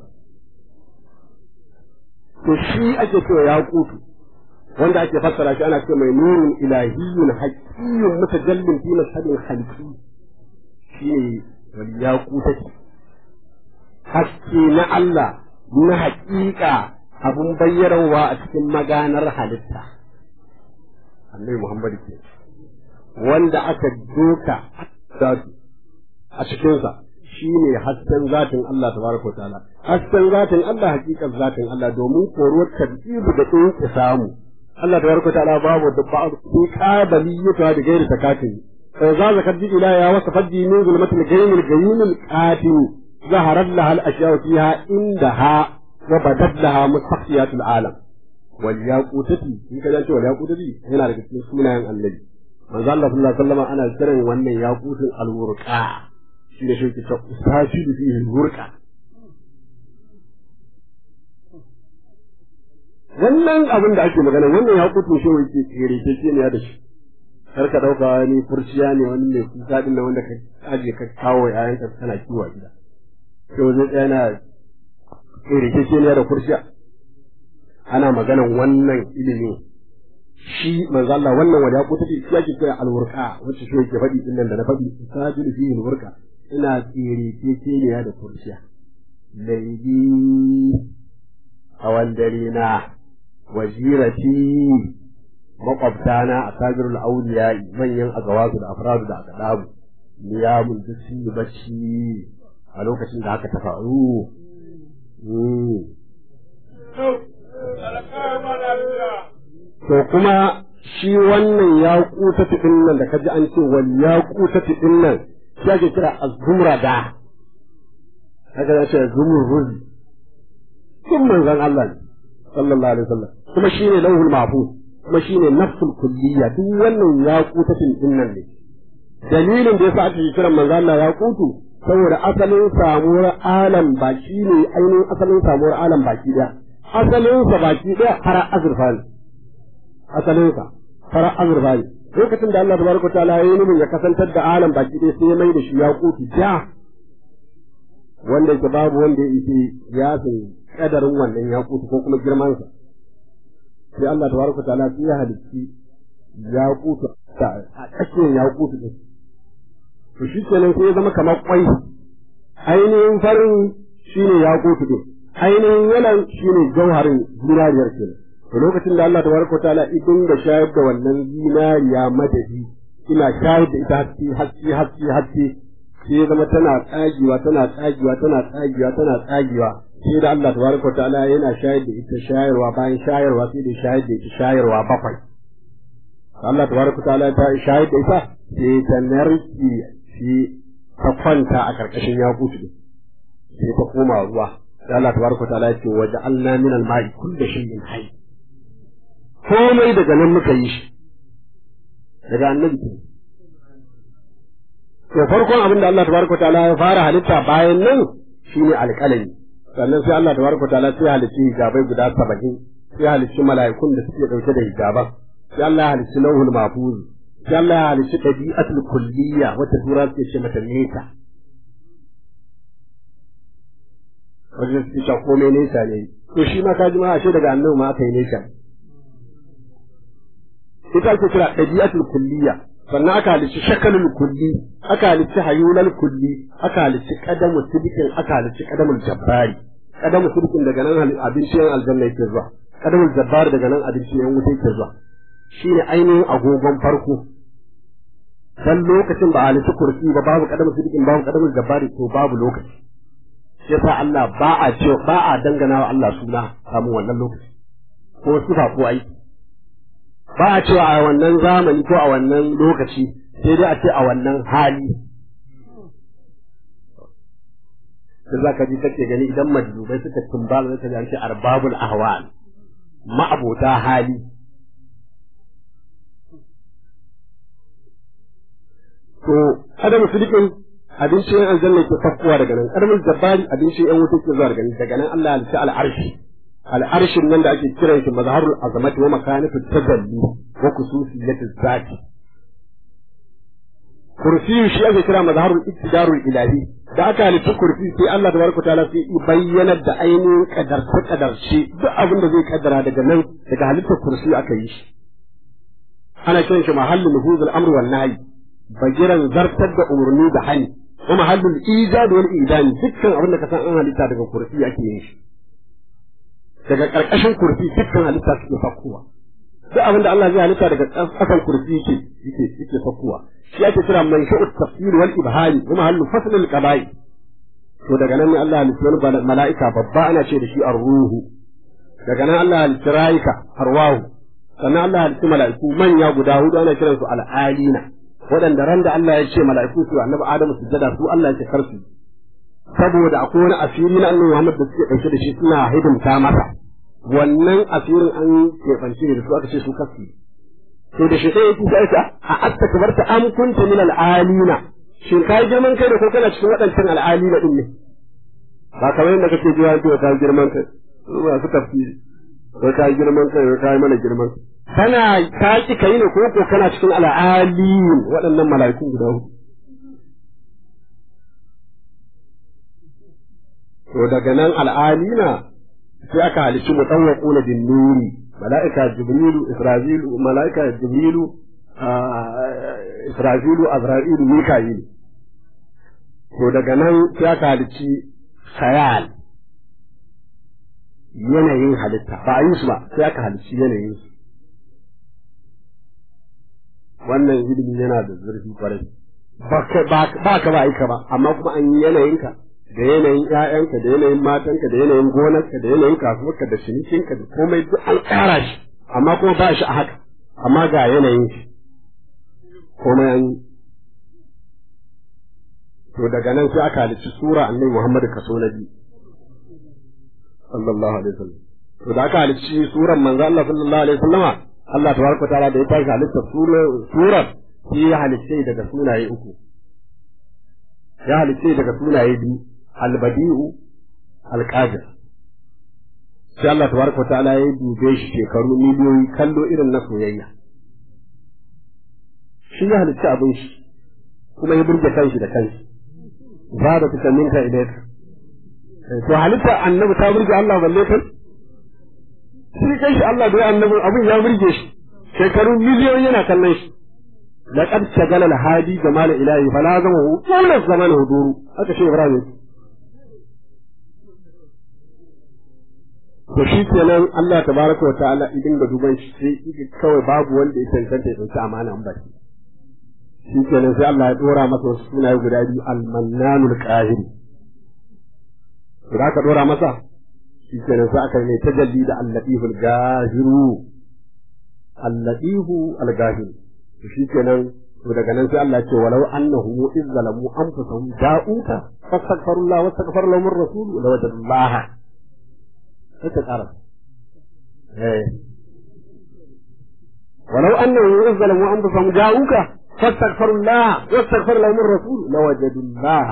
to shi ake cewa yaqutu wanda ake fassara shi ana ce mai nurun ilahiyyun haqiyyun mutajallin fi mashhadin khalqi shine wal yaqutati haske na Allah na haƙiƙa abun bayyarwa a cikin maganar halitta annabi Muhammad ke wanda aka doka zatu a cikinsa shine hasken zatin Allah tabaraka ta'ala hasken zatin Allah hakikar zatin Allah domin koruwar tartibu da in samu Allah tabaraka ta'ala babu da ba su qabiliyata da gairi takatin fa za zakat bi ila ya wasa faddi min zulmatil gaymil gaymil qatin zaharat laha al ashya fiha indaha wa badat laha mustaqsiyatul alam wal yaqutati in ka ce wal yaqutati yana daga cikin sunayen annabi manzo Allah sallallahu alaihi wasallam ana kiran wannan yaqutul alwurqa shi ne shi ta ustashi fihi alwurqa wannan abin da ake magana wannan yaqutul shi wai ke tsere ke ce ne da shi kar ka dauka wani furciya ne wani mai kuka din nan wanda ka aje ka kawo yayanka kana kiwo a gida to zai tsaya na tsere ke ce ne da furciya ana maganan wannan ilimin shi manzo Allah wannan wanda ko take shi yake kira alwurqa wacce shi yake faɗi din nan da na faɗi sajil fi alwurqa ina tsere ke ne da kursiya laibi a wandare na wajirati makwabtana a sajirul auliya manyan agawasu da afradu da akadabu niyamun duk sun yi bacci a lokacin da haka ta faru To kuma shi wannan ya kuta ɗin nan da kaji an ce wal ya kuta ɗin nan shi ake kira azumra da haka ya ce zumurruzi sun manzan Allah ne sallallahu alaihi wasallam kuma shi ne lauhul mahfuz kuma shi ne nafsul kulliya duk wannan ya kuta ɗin nan ne dalilin da yasa ake kiran manzan Allah ya kutu saboda asalin samuwar alam baki ne ainihin asalin samuwar alam baki daya asalinsa baki daya fara azurfa ne asalinsa fara azurfa ne lokacin da Allah tabaraka ta'ala ya yi nufin ya kasantar da alam baki ɗaya sai ya mai da shi ya kutu ja wanda yake babu wanda ya ise ya san kadarin wannan ya kutu ko kuma girmansa sai Allah tabaraka ta'ala sai ya halicci ya kutu a tsakiyar ya kutu ɗin to shi kenan sai ya zama kamar kwai ainihin farin shine ya kutu ɗin ainihin yalan shine jauharin zinariyar kenan to lokacin da Allah tabaraka ta'ala idan da shayar da wannan zinariya madadi ina shayar da ita haske haske haske haske sai zama tana tsagewa tana tsagewa tana tsagewa tana tsagewa sai da Allah tabaraka ta'ala yana shayar da ita shayarwa bayan shayarwa sai da shayar da ita shayarwa bakwai Allah tabaraka ta'ala ta shayar da ita sai ta narki shi ta kwanta a karkashin yakutu sai ta koma ruwa sai Allah tabaraka ta'ala ya ce waja'alna min al-ma'i kulli shay'in hayy komai daga nan muka yi shi daga annabi ke to farkon abin da Allah tabaraka ta'ala ya fara halitta bayan nan shine alƙalami sannan sai Allah tabaraka ta'ala sai halicci hijabai guda saba'in sai halicci mala'ikun da suke dauke da hijaban sai Allah ya halicci lauhul mahfuz sai Allah ya halicci tabi'atul kulliyya wata tura suke ce mata nesa wajen su ce komai nesa ne to shi ma ka ji ma ashe daga annabi ma aka yi nesa ita ake kira ɗabi'atul kulliya sannan aka halicci shakalul kulli aka halicci hayulal kulli aka halicci qadamu sidikin aka halicci qadamul jabbari qadamu sidikin daga nan abincin aljanna yake zuwa qadamul jabbari daga nan abincin yan wuta yake zuwa shine ainihin agogon farko dan lokacin ba halicci kursi ba babu qadamu sidikin babu qadamul jabbari to babu lokaci yasa Allah ba a ce ba a dangana wa Allah suna kamun wannan lokaci ko sifa ko aiki ba a cewa a wannan zamani ko a wannan lokaci sai dai a ce a wannan hali da za ka ji kake gani idan majlubai suka tumbala zaka ji an ce arbabul ahwal ma'abota hali to adamu sidikin abincin yan aljanna ke fakkuwa daga nan karamin jabbari abincin yan wuta ke zuwa daga nan daga nan Allah ya halitta al'arshi al'arshin nan da ake kiran shi mazharul azamati wa makanatu tajalli wa khususiyati zati kursi shi ake kira mazharul iktidarul ilahi da aka halitta kursi sai Allah tabaraka taala sai ya bayyana da ainihin kadarce kadarce duk abin da zai kaddara daga nan daga halittar kursi aka yi shi ana kiran shi mahallul nuhuzul amr wal nahy bagiran zartar da umarni da hani wa mahallul ijad wal idani dukkan abin da ka san an halitta daga kursi ake yin shi daga ƙarƙashin kurfi dukkan halitta suke fakkowa duk abin da Allah zai halitta daga ƙasan kursi yake yake yake sakkuwa shi ake kira man sha'u tafsir wal ibhari wa mahallu fasl al qaba'i to daga nan ne Allah halitta wani mala'ika babba ana ce da shi ar-ruhu daga nan Allah halitta rayuka arwahu sannan Allah halitta mala'iku manya guda hudu ana kiransu al-alina waɗanda ran da Allah ya ce mala'iku su annabi Adamu sujjada su Allah ya ce karsu saboda akwai wani asiri na annabi Muhammad da suke ɗauke da shi suna hidimta masa wannan asirin an keɓance da su aka ce su kasu to da shi sai yake sai ta a astakbarta am kunta min al-alina shin kai girman kai da ko kana cikin waɗancan al-alina din ne ba kamar yadda kake jiya ko ka girman kai ba su tafsiri ko ka girman kai ko ka mana girman kana ka ki kai ne ko ko kana cikin al-alin waɗannan mala'ikun guda hudu to daga nan al'alina sai aka halici mutawwaquna bin nuri mala'ika jibrilu isra'ilu mala'ika jibrilu isra'ilu azra'ilu mika'ilu to daga nan sai aka halici khayal yanayin halitta ba a yi su ba sai aka halici yanayin su wannan ilimi yana da zurfi kwarai ba ka ba aika ba amma kuma an yi yanayinka da yanayin ƴaƴanka da yanayin matanka da yanayin gonarka da yanayin kasuwarka da cinikinka da komai duk an ƙara shi amma kuma ba shi a haka amma ga yanayin shi komai an yi to daga nan sai aka halicci sura annabi Muhammad kaso na biyu sallallahu alaihi wasallam to da aka halicci suran manzo Allah sallallahu alaihi wasallama Allah tabaraka ta'ala da ya tashi halitta surar shi ya halicce daga sunaye uku ya halicce daga sunaye biyu albadi'u alqadir sai Allah tabaraka ta'ala ya dube shi shekaru miliyoyi kallo irin na soyayya shi ya halicci abin shi kuma ya burge kanshi da kanshi ba da tuka minka ilaika to halitta annabi ta burge Allah balle kai shi kai shi Allah da annabi abin ya burge shi shekaru miliyoyi yana kallon shi لقد شغل الهادي جمال إلهي فلازمه طول الزمان هدوره هذا شيء إبراهيم to shi kenan Allah tabaraka wa ta'ala idan ga duban shi sai kawai babu wanda ya cancanta ya dauki amana an baki shi kenan sai Allah ya dora masa wasu sunaye guda biyu al-mannanul qahir da ka dora masa shi kenan sai aka mai tajalli da al-latiful gahiru al-latifu al-gahiru shi kenan to daga nan sai Allah ce walau annahu iz zalamu anfusahum ja'uka fastaghfirullah wastaghfar lahum ar-rasul la wajadullah sai ta ƙara eh walau annahu iz zalamu anfusahum ja'uka fastaghfirullah wastaghfar lahum ar-rasul la wajadullah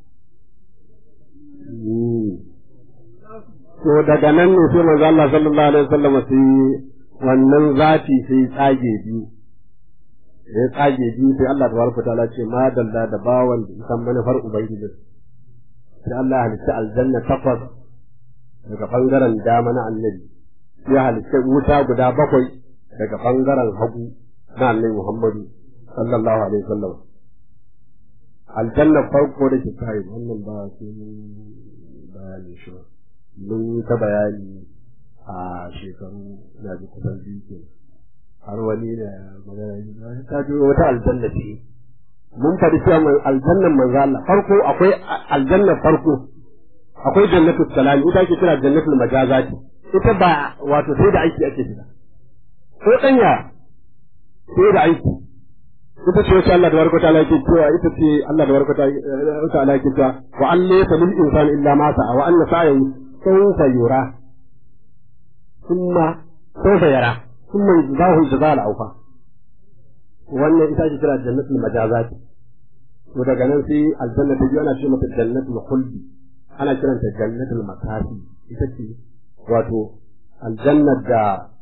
to daga nan ne sai manzo Allah sallallahu alaihi wasallam sai wannan zati sai tsage biyu da ya tsage biyu sai Allah ta barka ta'ala ce ma dalla da bawan da san manufar ubangiji sai Allah ya halitta aljanna takwas daga bangaren dama na annabi ya halitta wuta guda bakwai daga bangaren hagu na annabi Muhammadu sallallahu alaihi wasallam aljanna farko da ke kai wannan ba sai bayani shi ba mun yi ta bayani a shekaru na ji kusan biyu kenan har wani da magana yi ta ji wata aljanna ce mun faɗi cewa aljannan manzo Allah farko akwai aljannar farko akwai jannatul salam ita ake kira jannatul majazati ita ba wato sai da aiki ake shiga ko danya sai da aiki ita ce wacce Allah da barka ta yake cewa ita ce Allah da barka ta yake cewa wa an laysa lil insani illa ma sa'a wa anna sa'ahu sawfa yura thumma sawfa yara ثم يجزاه الجزاء الأوفى wannan ita ce kira jannatul majazat to daga nan sai aljanna ta biyu ana ce mata jannatul khuldi ana kiranta jannatul makasi ita ce wato aljannar da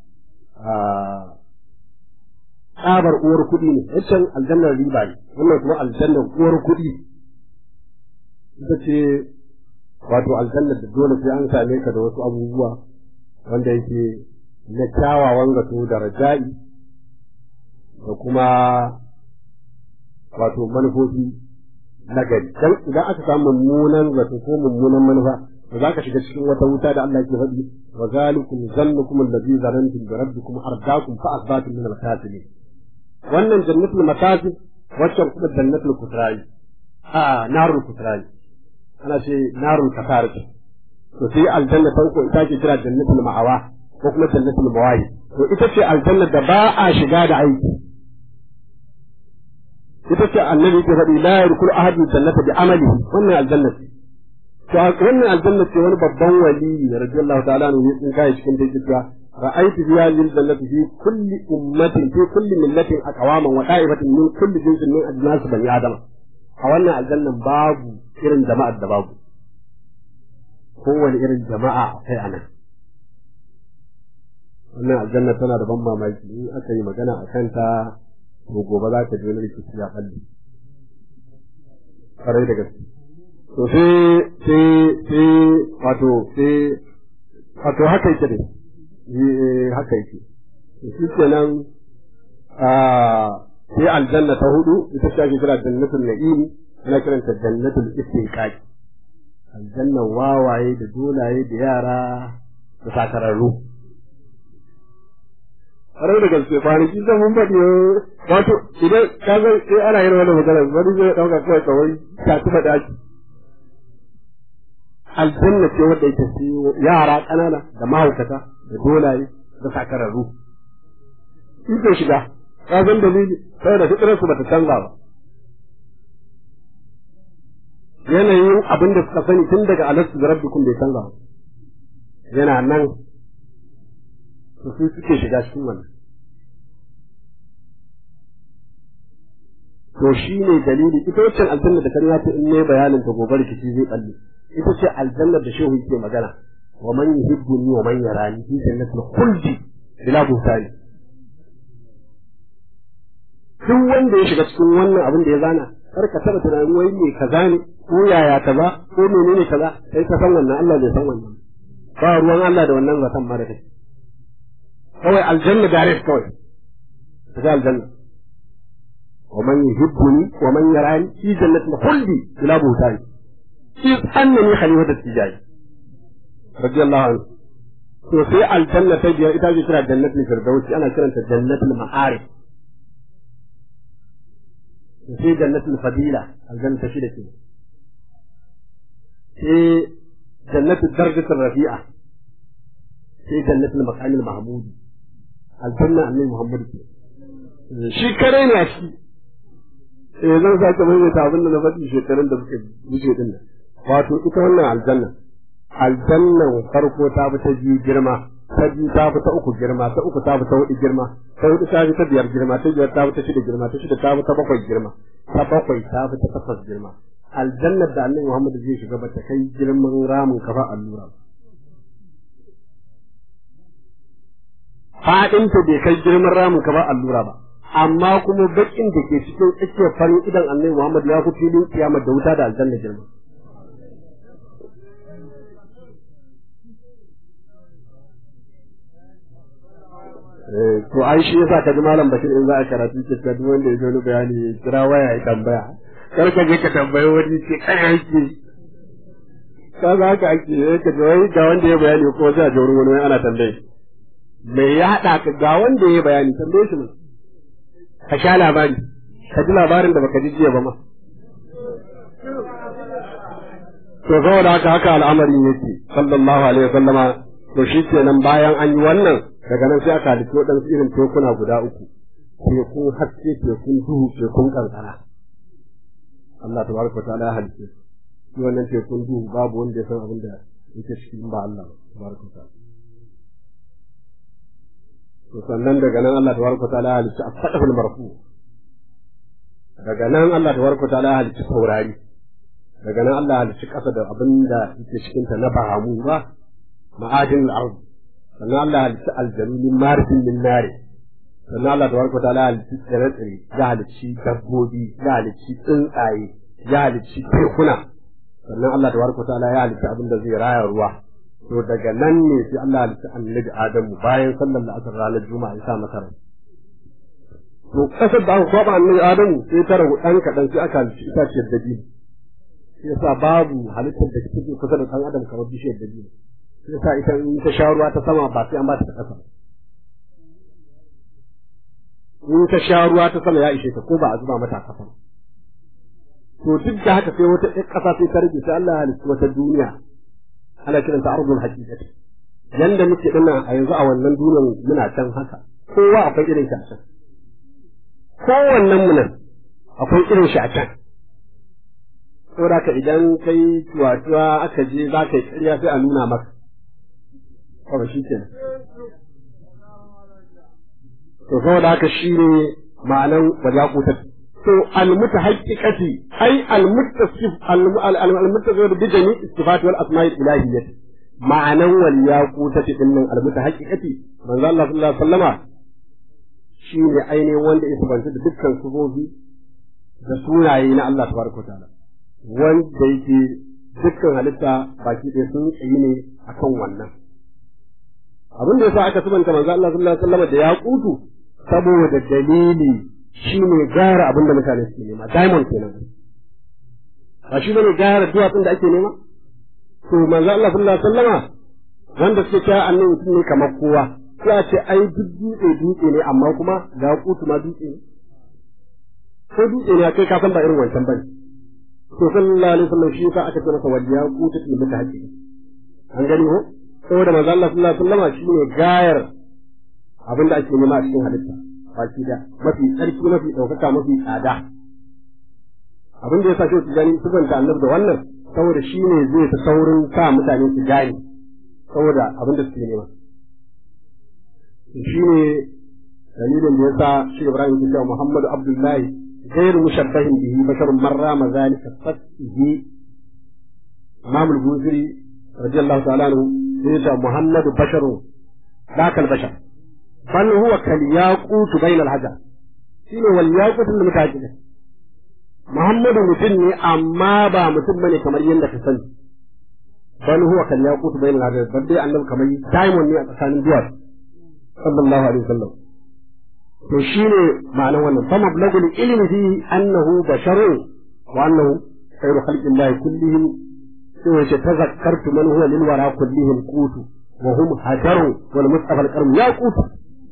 tsabar uwar kuɗi ne wancan aljannar riba ne wannan kuma aljannar uwar kuɗi ita ce wato aljannar da dole sai an same ka da wasu abubuwa wanda yake na kyawawan zato da raja'i da kuma wato manufofi na gari dan idan aka samu mummunan zato ko mummunan manufa to zaka shiga cikin wata wuta da Allah yake faɗi wa zalikum zannukum alladhi zanantum bi rabbikum ardaakum fa asbatum min al-khasirin wannan jannatul makasib wacce kuma jannatul kusrai a narul kusrai ana ce narul kasar to sai aljanna ta uku ita ce kira jannatul ma'awa ko kuma jannatul mawahi to ita ce aljanna da ba a shiga da aiki ita ce annabi ke faɗi la yadkhulu ahadun jannata bi amalihi wannan aljanna ce to wannan aljanna ce wani babban wali radiyallahu ta'ala anhu ya tsinka cikin da cewa ra'aytu biha lil jannati fi kulli ummatin fi kulli millatin aqwaman wa da'ibatin min kulli jinsin min ajnas bani adama a wannan aljannan babu irin jama'ar da babu kowane irin jama'a akwai anan wannan aljanna tana da ban mamaki in aka yi magana a kanta to gobe za ka je wani rikici ya kalli ƙwarai da gaske to sai sai sai wato sai wato haka yake ne haka yake shi kenan sai aljanna ta hudu ita ce ake kira jannatul na'im ana kiranta jannatul istiqaq aljannan wawaye da dolaye da yara da sakararru ƙwarar da gaske kwanaki zan mun faɗi wato idan ka ga sai ana yin wani magana wani zai ɗauka kawai kawai ta tuba daki aljanna ce wadda yake sai yara ƙanana da mahaukata da dolaye da sakararru in ke shiga ka san dalili saboda fitrar su bata canza ba yanayin abin da suka sani tun daga alastu da rabbikum bai canza ba yana nan to su suke shiga cikin wannan to shi ne dalili ita wacce aljanna da kan ta in ne bayanin ta gobe rikici zai balle ita ce aljanna da shehu yake magana wa man yuhibbuni wa man yarani fi jannatil khuldi bila buhtani duk wanda ya shiga cikin wannan abin da ya zana kar ka taba tunanin wai me kaza ne ko yaya kaza ko menene kaza sai ka san wannan Allah bai san wannan ba ruwan Allah da wannan zaton ma da kai kawai aljanna direct kawai kaga aljanna ومن يحبني ومن يراني في جنة الخلد بلا بهتان إذ أنني خليفة التجاري رضي الله عنه to sai aljanna ta biyar ita ce kira jannatul firdausi ana kiranta jannatul ma'arif sai jannatul fadila aljanna ta shida ce sai jannatul darjatul rafi'a sai jannatul maqamil mahmud aljanna annabi muhammad shi kare ne a ciki eh zan sake maimaita abin da na faɗi shekarun da suka wuce din nan wato ita wannan aljanna aljannan farko ta fi ta biyu girma ta biyu ta fi ta uku girma ta uku ta fi ta hudu girma ta hudu ta fi ta biyar girma ta biyar ta fi ta shida girma ta shida ta fi ta bakwai girma ta bakwai ta fi ta takwas girma aljannar da annabi Muhammad zai shiga ba ta kai girman ramin kafa allura faɗinta bai kai girman ramin kafa allura ba amma kuma bakin da ke cikin tsakiyar farin idan annabi Muhammad ya fi filin kiyama da wuta da aljanna girma to ai shi yasa ka ji malam Bashir in za a karatu ce ka duk wanda ya zo ni bayani ya kira waya ya tambaya kar ka je ka tambayi wani ce kai yake ka za ka ake ka ji wai ga wanda ya bayani ko sai a ji wurin wani ana tambaye me ya haɗa ka ga wanda ya bayani tambaye shi mana ka sha labari ka ji labarin da baka ji jiya ba ma to saboda haka haka al'amarin yake sallallahu alaihi wasallama to shi kenan bayan an yi wannan daga nan sai aka halitta waɗansu irin tekuna guda uku tekun haske tekun duhu tekun kankara Allah tabaraka wa ta'ala ya halitta shi wannan tekun duhu babu wanda ya san abin da yake cikin ba Allah tabaraka wa ta'ala to sannan daga nan Allah tabaraka ta'ala ya halicci asfadul marfu daga nan Allah tabaraka ta'ala ya halicci saurari daga nan Allah ya halicci kasa da abin da yake cikin ta na bahamu ba ma'adin al-ard sannan Allah ya halicci aljanu min marfin min nari sannan Allah tabaraka ta'ala ya halicci tsire-tsire ya halicci dabbobi ya halicci tsuntsaye ya halicci tekuna sannan Allah tabaraka ta'ala ya halicci abin da zai raya ruwa to daga nan ne sai Allah halitta annabi Adamu bayan sallar la'asar ranar Juma'a ya sa masa rai. To kasar da aka kwaba annabi Adamu sai ta ragu ɗan kaɗan sai aka halitta itaciyar dabi. yasa babu halittar da take kusa da ɗan adam kamar bishiyar dabino yasa ita in ta sha ruwa ta sama ba sai an ba ta ta ƙasa in ta sha ruwa ta sama ya ishe ta ko ba a zuba mata a ƙasa to duk da haka sai wata ɗan ƙasa sai ta rage sai Allah ya halitta wata duniya ana kiranta ardul haqiqati yanda muke dinnan a yanzu a wannan duniyar muna can haka kowa akwai irin shi a can kowannen mu nan akwai irin shi a can saboda ka idan kai tuwa-tuwa aka je za ka yi ƙarya sai a nuna maka kawai shi kenan to saboda haka shi ne ma'anan wajaqutat to almuta haqiqati ai almuttasif almuttasif bi jami istifat wal asma'i ilahiyyah ma'anan wal yaqutat din nan almuta haqiqati manzo Allah sallallahu alaihi wasallama shi ne ainihin wanda ya sabanta da dukkan sufofi da sunaye na Allah tabaraka wa ta'ala wanda yake dukkan halitta baki ɗaya sun tsayi ne akan wannan abin da yasa aka sabanta manzo Allah sallallahu alaihi wasallam da ya kutu saboda dalili shine gara abin da mutane suke nema diamond kenan ba shi bane gara duwatsun da ake nema to manzo Allah sallallahu alaihi wasallam wanda suke cewa annabi mutum ne kamar kowa sai a ce ai duk dutse dutse ne amma kuma ga kutu ma dutse ne ko dutse ne kai ka san ba irin wancan bane to sallallahu alaihi wasallam shi yasa aka ce masa wajiya kutu ne mata haƙi an gani ko saboda manzo Allah sallallahu alaihi wasallam shine gayar abin da ake nema a cikin halitta baki da mafi tsarki mafi ɗaukaka mafi tsada abin da ya sa shi gani subanta annabi da wannan saboda shi ne zai ta saurin sa mutane su gane saboda abin da suke nema shi ne dalilin da ya sa shi Ibrahim ya cewa Muhammadu Abdullahi غير مشبه به بشر من رام ذلك فسه إمام البوزري رضي الله تعالى عنه يقول محمد بشر ذاك البشر بل هو كالياقوت بين الحجر شنو والياقوت اللي متاجده محمد mutum ne amma ba mutum bane kamar yadda ka sani bal huwa kal yaqut bain al hajar bal dai annabi kamar diamond ne a tsakanin duwar sallallahu alaihi wasallam to shine ma'anar wannan fa mablagul ilmi fi annahu basharun wa annahu khairu khalqillahi kullihim sai wace tazakkartu man huwa lil wara kullihim qutu wa hum hajaru wal mustafa al karim ya qutu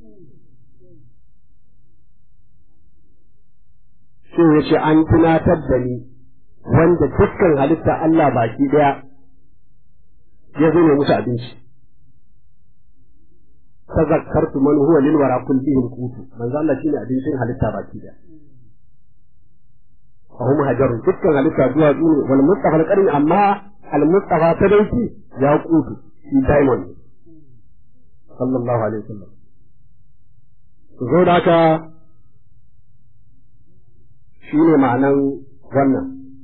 sai wace an tunatar da ni wanda dukkan halitta Allah baki daya ya zo ne musu abinci tazakkartu man huwa lil wara kullihim qutu manzo Allah shine abincin halitta baki daya fa hum hajaru dukkan halitta zuwa zuwa wal mustafa al karim amma المصطفى تدوكي ياقوت في دايموند صلى الله عليه وسلم zo da haka shi ne ma'anan wannan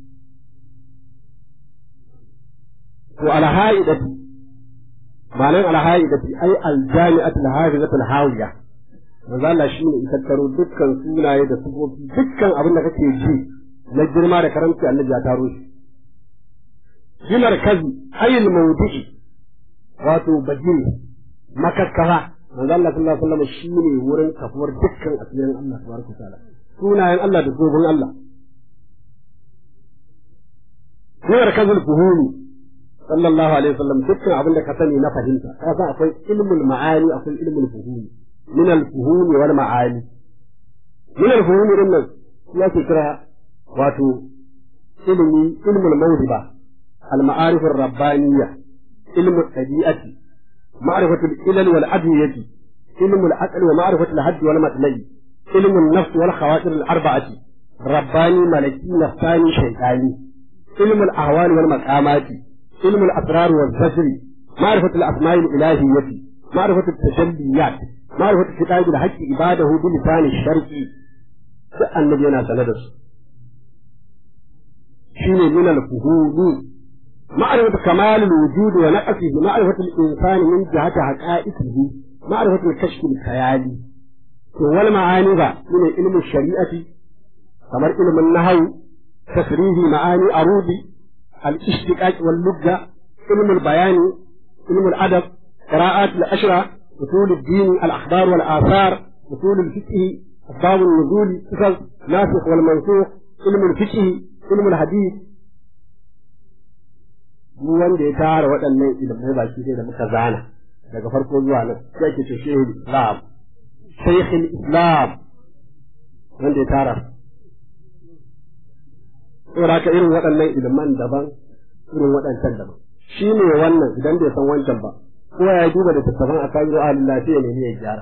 to alha'idati ma'anan alha'idati ai aljami'atu alhafizatu alhawiya manzo Allah shi ne tattaro dukkan sunaye da sifofi dukkan abin da kake ji na girma da karanci annabi ya taro shi bi markazi ayil mawdi'i wato bajiri makakkara manzo Allah sallallahu alaihi wasallam shine wurin kafuwar dukkan asirin Allah tabaraka taala sunayen Allah da gobin Allah bi markazul fuhumi sallallahu alaihi wasallam dukkan abin da ka sani na fahimta ka san akwai ilmul ma'ani akwai ilmul fuhumi min al fuhumi wal ma'ani min al fuhumi din nan ya ke kira wato ilmi ilmul mawhiba المعارف الربانية علم الطبيعة معرفة العلل والأدوية علم العقل ومعرفة الحد والمثلي علم النفس والخواطر الأربعة رباني ملكي نفساني شيطاني علم الأهوال والمقامات علم الأسرار والزجر معرفة الأسماء الإلهية معرفة التجليات معرفة كتاب الحج عباده بلسان الشرق النبي أنا سندس شيء من الفهوم معرفة كمال الوجود ونقصه معرفة الإنسان من جهة حقائقه معرفة الكشف الخيالي والمعاني ذا من علم الشريعة كما علم النحو تفريغ معاني عروض الاشتقاق واللغة علم البيان علم الأدب قراءات الأشرة أصول الدين الأخبار والآثار أصول الفقه أسباب النزول قصص ناسخ والمنسوخ علم الفقه علم الحديث duk wanda ya tara waɗannan ilimai baki ɗaya da muka zana daga farko zuwa nan sai ke ce shehul islam shehul islam wanda ya tara saboda ka irin waɗannan iliman daban irin waɗancan daban shi ne wannan idan bai san wancan ba ko ya duba da tattaban a kayan ahalin lafiya ne ya gyara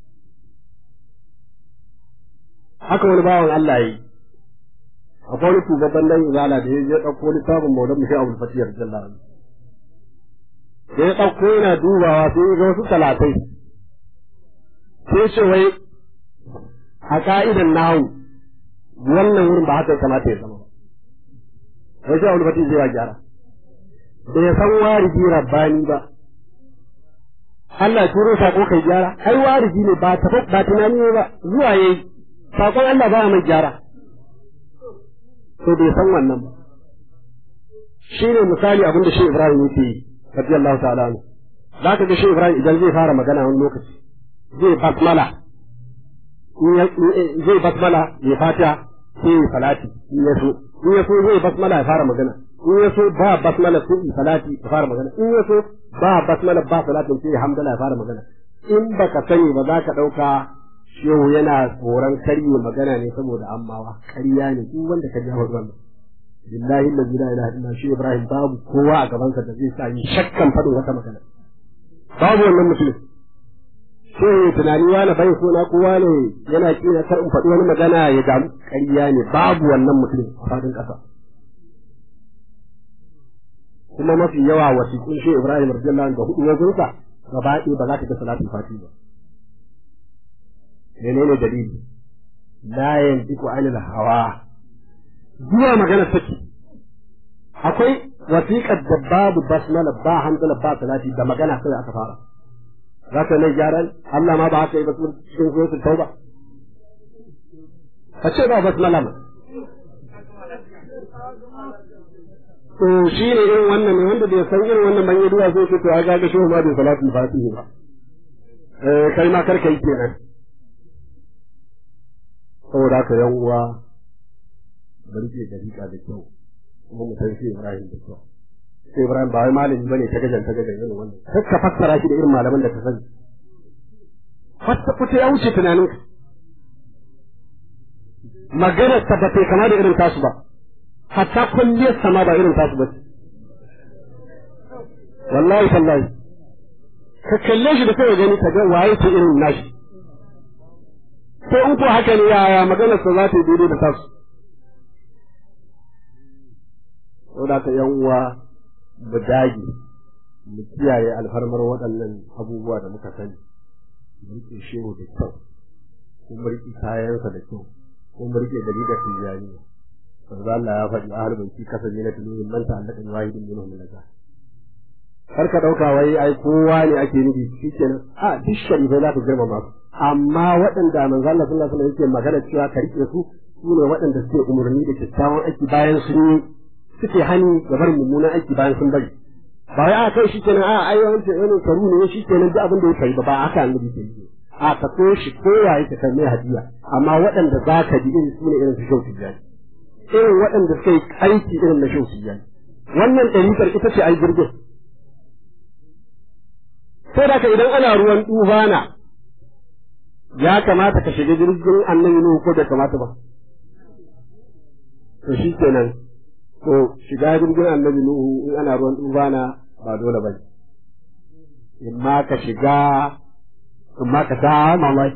haka wani bawan Allah yi akwai wani tubabban dan izala da ya je ɗauko littafin maulan mu sai abul fatiyar jalla da ya ɗauko yana dubawa sai ya ga wasu talatai sai ce wai a ka'idan nahu wannan wurin ba haka kamata ya zama wai sai abul fatiyar zai wa gyara da ya san wariji rabbani ba Allah turo sako kai gyara ai wariji ne ba ba tunani ne ba zuwa yayi sakon Allah ba mai gyara to bai san wannan ba shi ne misali abin da shi Ibrahim yake yi radiyallahu ta'ala anhu za ka ga shi Ibrahim idan zai fara magana wani lokaci zai basmala zai basmala ya fata sai ya salati in ya so in ya so zai basmala ya fara magana in ya so ba basmala sai ya salati ya fara magana in ya so ba basmala ba salatin sai ya hamdala ya fara magana in baka sani ba za ka ɗauka shehu yana tsoron karye magana ne saboda ammawa ƙarya ne duk wanda ka ji wannan billahi la ilaha illa shi ibrahim babu kowa a gaban sa da zai sa yi shakkan fadin wata magana babu wannan musulmi sai tunani wani bai so na kowa ne yana kina kar in faɗi wani magana ya damu ƙarya ne babu wannan musulmi a fadin ƙasa kuma mafi yawa wasiƙun shi ibrahim radiyallahu anhu da hudu wajensa gaba ɗaya ba za ka ga salatul fati ba menene dalili la yantiku anil hawa zuwa magana take akwai wasiƙar da babu basmala ba hamdala ba salati da magana sai aka fara za ka mai gyaran Allah ma ba haka yi ba cikin suratul tauba ka ce ba basmala ma to shi ne irin wannan ne wanda bai san irin wannan ban yi duwa sai ce to a ga shi ma bai salatul fatihi ba eh kai ma karka yi kenan saboda haka yan uwa bari ke dariƙa da kyau kuma mu san shi Ibrahim da kyau sai Ibrahim ba wai malami bane ta gajan ta gajan irin wannan sai ka fassara shi da irin malaman da ka sani fatta kuta ya wuce tunanin ka magana ta ba ta kama da irin tasu ba hatta kulliyar sama ba irin tasu ba wallahi tallahi ka kalle shi da kai gani ka ga waye ce irin nashi ko in ko haka ne yaya maganar sa za ta yi daidai da tasu saboda ka yan uwa mu dage mu kiyaye alfarmar waɗannan abubuwa da muka sani mu rike shehu da kyau ko mu rike kayansa da kyau ko mu rike dari da tijani manzo Allah ya faɗi ahlul baiti kasance na tuluhin man ta'allaka bi wahidin minhum min kar ka ɗauka wai ai kowa ne ake nufi shikenan a duk sharifai za ka girmama su amma waɗanda manzo Allah sallallahu alaihi wasallam yake magana cewa ka rike su su ne waɗanda suke umarni da kyakkyawan aiki bayan sun yi suke hani ga barin mummunan aiki bayan sun bari ba wai a kai shikenan a ai wancan wani karu ne shikenan duk abin da ya kai ba ba haka annabi ke yi a ka so shi ko ya yi ka kai mai hadiya amma waɗanda za ka ji irin su ne irin su shauki jani irin waɗanda suka yi aiki irin na shauki jani wannan ɗarikar ita ce ai jirgin sai da ka idan ana ruwan tufana ya kamata ka shiga jirgin annabi Nuhu ko da kamata ba to shi kenan to shiga jirgin annabi Nuhu in ana ruwan tufana ba dole ba in ma ka shiga in ma ka ta mamaki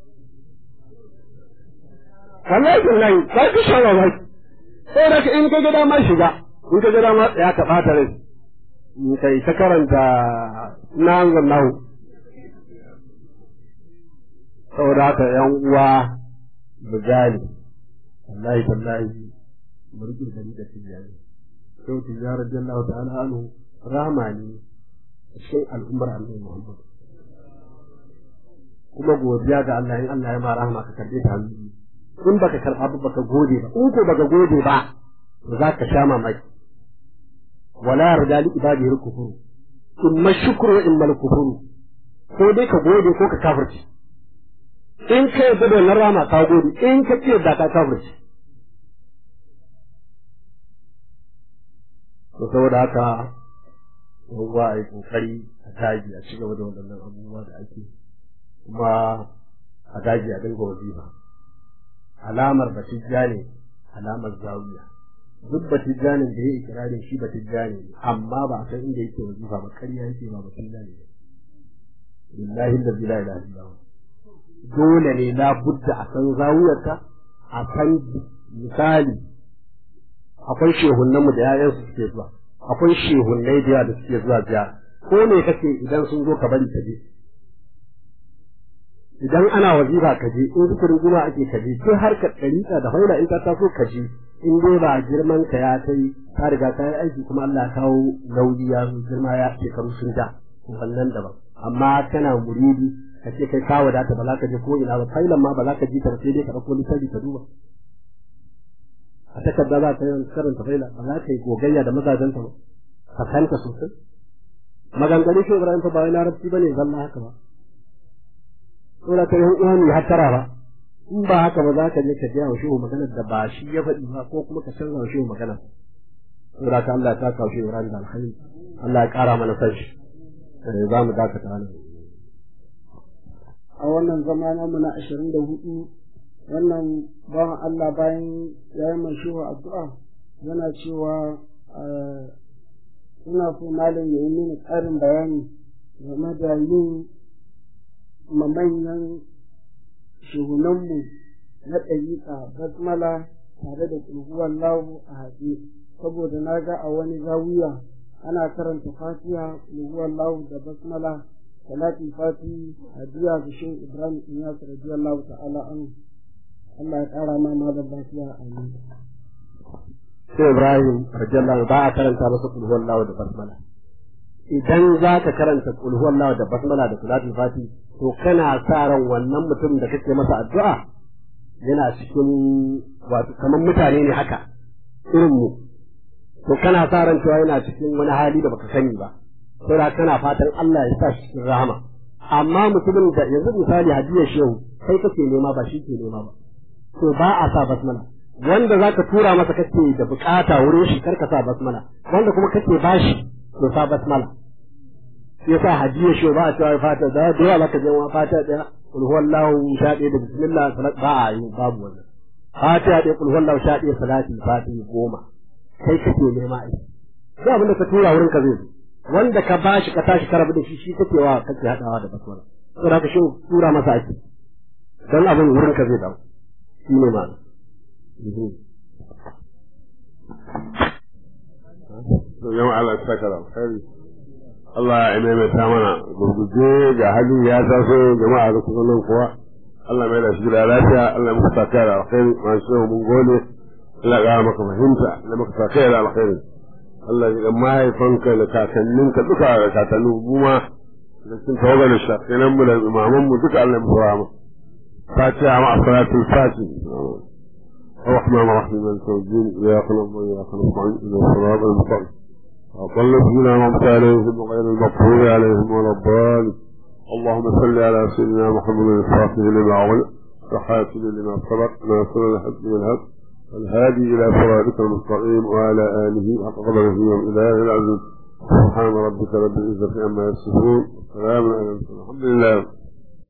wallahi wallahi ba ki sha mamaki sai da in ka ga dama shiga in ka ga dama ya ka bata rai in kai ta karanta na nahu saboda haka yan uwa mu gane wallahi tallahi mu rike gari da tijani sau tijara jallahu ta'ala anhu rahama ne cikin al'ummar annabi Muhammad kuma godiya ga Allah in Allah ya ma rahama ka karbe ta hannu in baka karba ba baka gode ba in ko baka gode ba to za ka sha mamaki wala yarda li ibadihi kufur imma shukru wa imma kufur ko dai ka gode ko ka kafirci in ka yarda da wannan rama ka gode in ka ce da ka kafirci to saboda haka ruwa a yi kokari a daji a ci gaba da waɗannan abubuwa da ake kuma a daji a dinga wazifa alamar batijja ne alamar zawiya duk batijjanin da ya yi ikirarin shi batijjani ne amma ba a san inda yake wazifa ba ƙarya yake ba batijjani ne billahi allazi la ilaha illa huwa dole ne la budda a san zawiyarta a san misali akwai shehunnanmu da yayansu suke zuwa akwai shehunnai da yawa da suke zuwa ziyara ko me kake idan sun zo ka bari ka je idan ana wazifa ka je in zikirin juma ake ka je sai har ka ɗariƙa da haula in ka taso ka je in dai ba girman ka ya kai ka riga ka yi aiki kuma Allah ya kawo nauyi ya zo girma ya shekaru sun da wannan daban amma kana muridi ka ce kai ka wadata ba za ka je ko ina ba failan ma ba za ka ji ta sai dai ka ɗauko littafi ka duba a takarda za ka yi karanta faila ba za ka yi gogayya da mazajenta ba ka kanta sosai maganganun shi Ibrahim fa ba wai larabci bane zalla haka ba saboda ka yan uwa ne hattara ba in ba haka ba za ka je ka biya wa shehu maganar da ba shi ya faɗi ba ko kuma ka canza wa shehu maganar saboda ka Allah ta kawo shehu Ibrahim da alkhairi Allah ya ƙara mana san shi za mu dakata nan a wannan zama namu na ashirin da hudu wannan bawan Allah bayan ya yi mai shehu addu'a yana cewa ina so malam ya yi mini ƙarin bayani game da yin manyan shehunanmu na ɗariƙa basmala tare da ƙulhuwar lahu a haɗe saboda na ga a wani zawiya ana karanta fatiha ƙulhuwar lahu da basmala salatin fati hadiya ga shehu ibrahim inyas radiyallahu ta'ala an Allah ya ƙara ma malam lafiya amin sai Ibrahim radiyallahu ba a karanta masa kul huwallahu da basmala idan za ka karanta kul huwallahu da basmala da salatul fati to kana sa ran wannan mutum da kake masa addu'a yana cikin wato kamar mutane ne haka irin mu to kana sa ran cewa yana cikin wani hali da baka sani ba saboda kana fatan Allah ya sa shi cikin rahama amma mutumin da yanzu misali hadiyar shehu kai kake nema ba shi ke nema ba to ba a sa basmala wanda zaka tura masa kake da bukata wurin shi karka sa basmala wanda kuma kake bashi to sa basmala yasa hadiya shi ba a cewa fata da da yawa zaka je wa fata da kul huwallahu sha ɗaya da bismillah salat ba a yi babu wannan fata da kul huwallahu sha ɗaya salati fati goma kai kake nema ai duk abin da ka tura wurin ka zai zo wanda ka bashi ka tashi ka rabu da shi shi kake wa kake hadawa da basmala saboda haka shi tura masa ake dan abin wurin ka zai dawo shi ne ma jama'a Allah ya saka da alkhairi Allah ya maimaita mana gurguje ga hali ya taso jama'a da kuma nan kuwa Allah mai da shi da lafiya Allah ya muka saka da alkhairi ma shi mun gode Allah ya maka fahimta Allah maka saka da alkhairi Allah ya mahaifanka da kakanninka duka da kakannin buma da sun tawaga da shakinan mu da imaman mu duka Allah ya muka rahama فاتحة مع صلاة الفاتح الرحمن الرحيم مالك يوم الدين إياك نعبد وإياك نستعين إلى الصراط المستقيم وضل فينا وامت عليهم غير المغفور عليهم ولا الضالين اللهم صل على سيدنا محمد الفاتح لما أغلق وحافظ لما سبق ناصر الحق والهب الهادي إلى صراطك المستقيم وعلى آله حق قدره وإله العزيز سبحان ربك رب العزة عما يصفون وسلام على المرسلين الحمد لله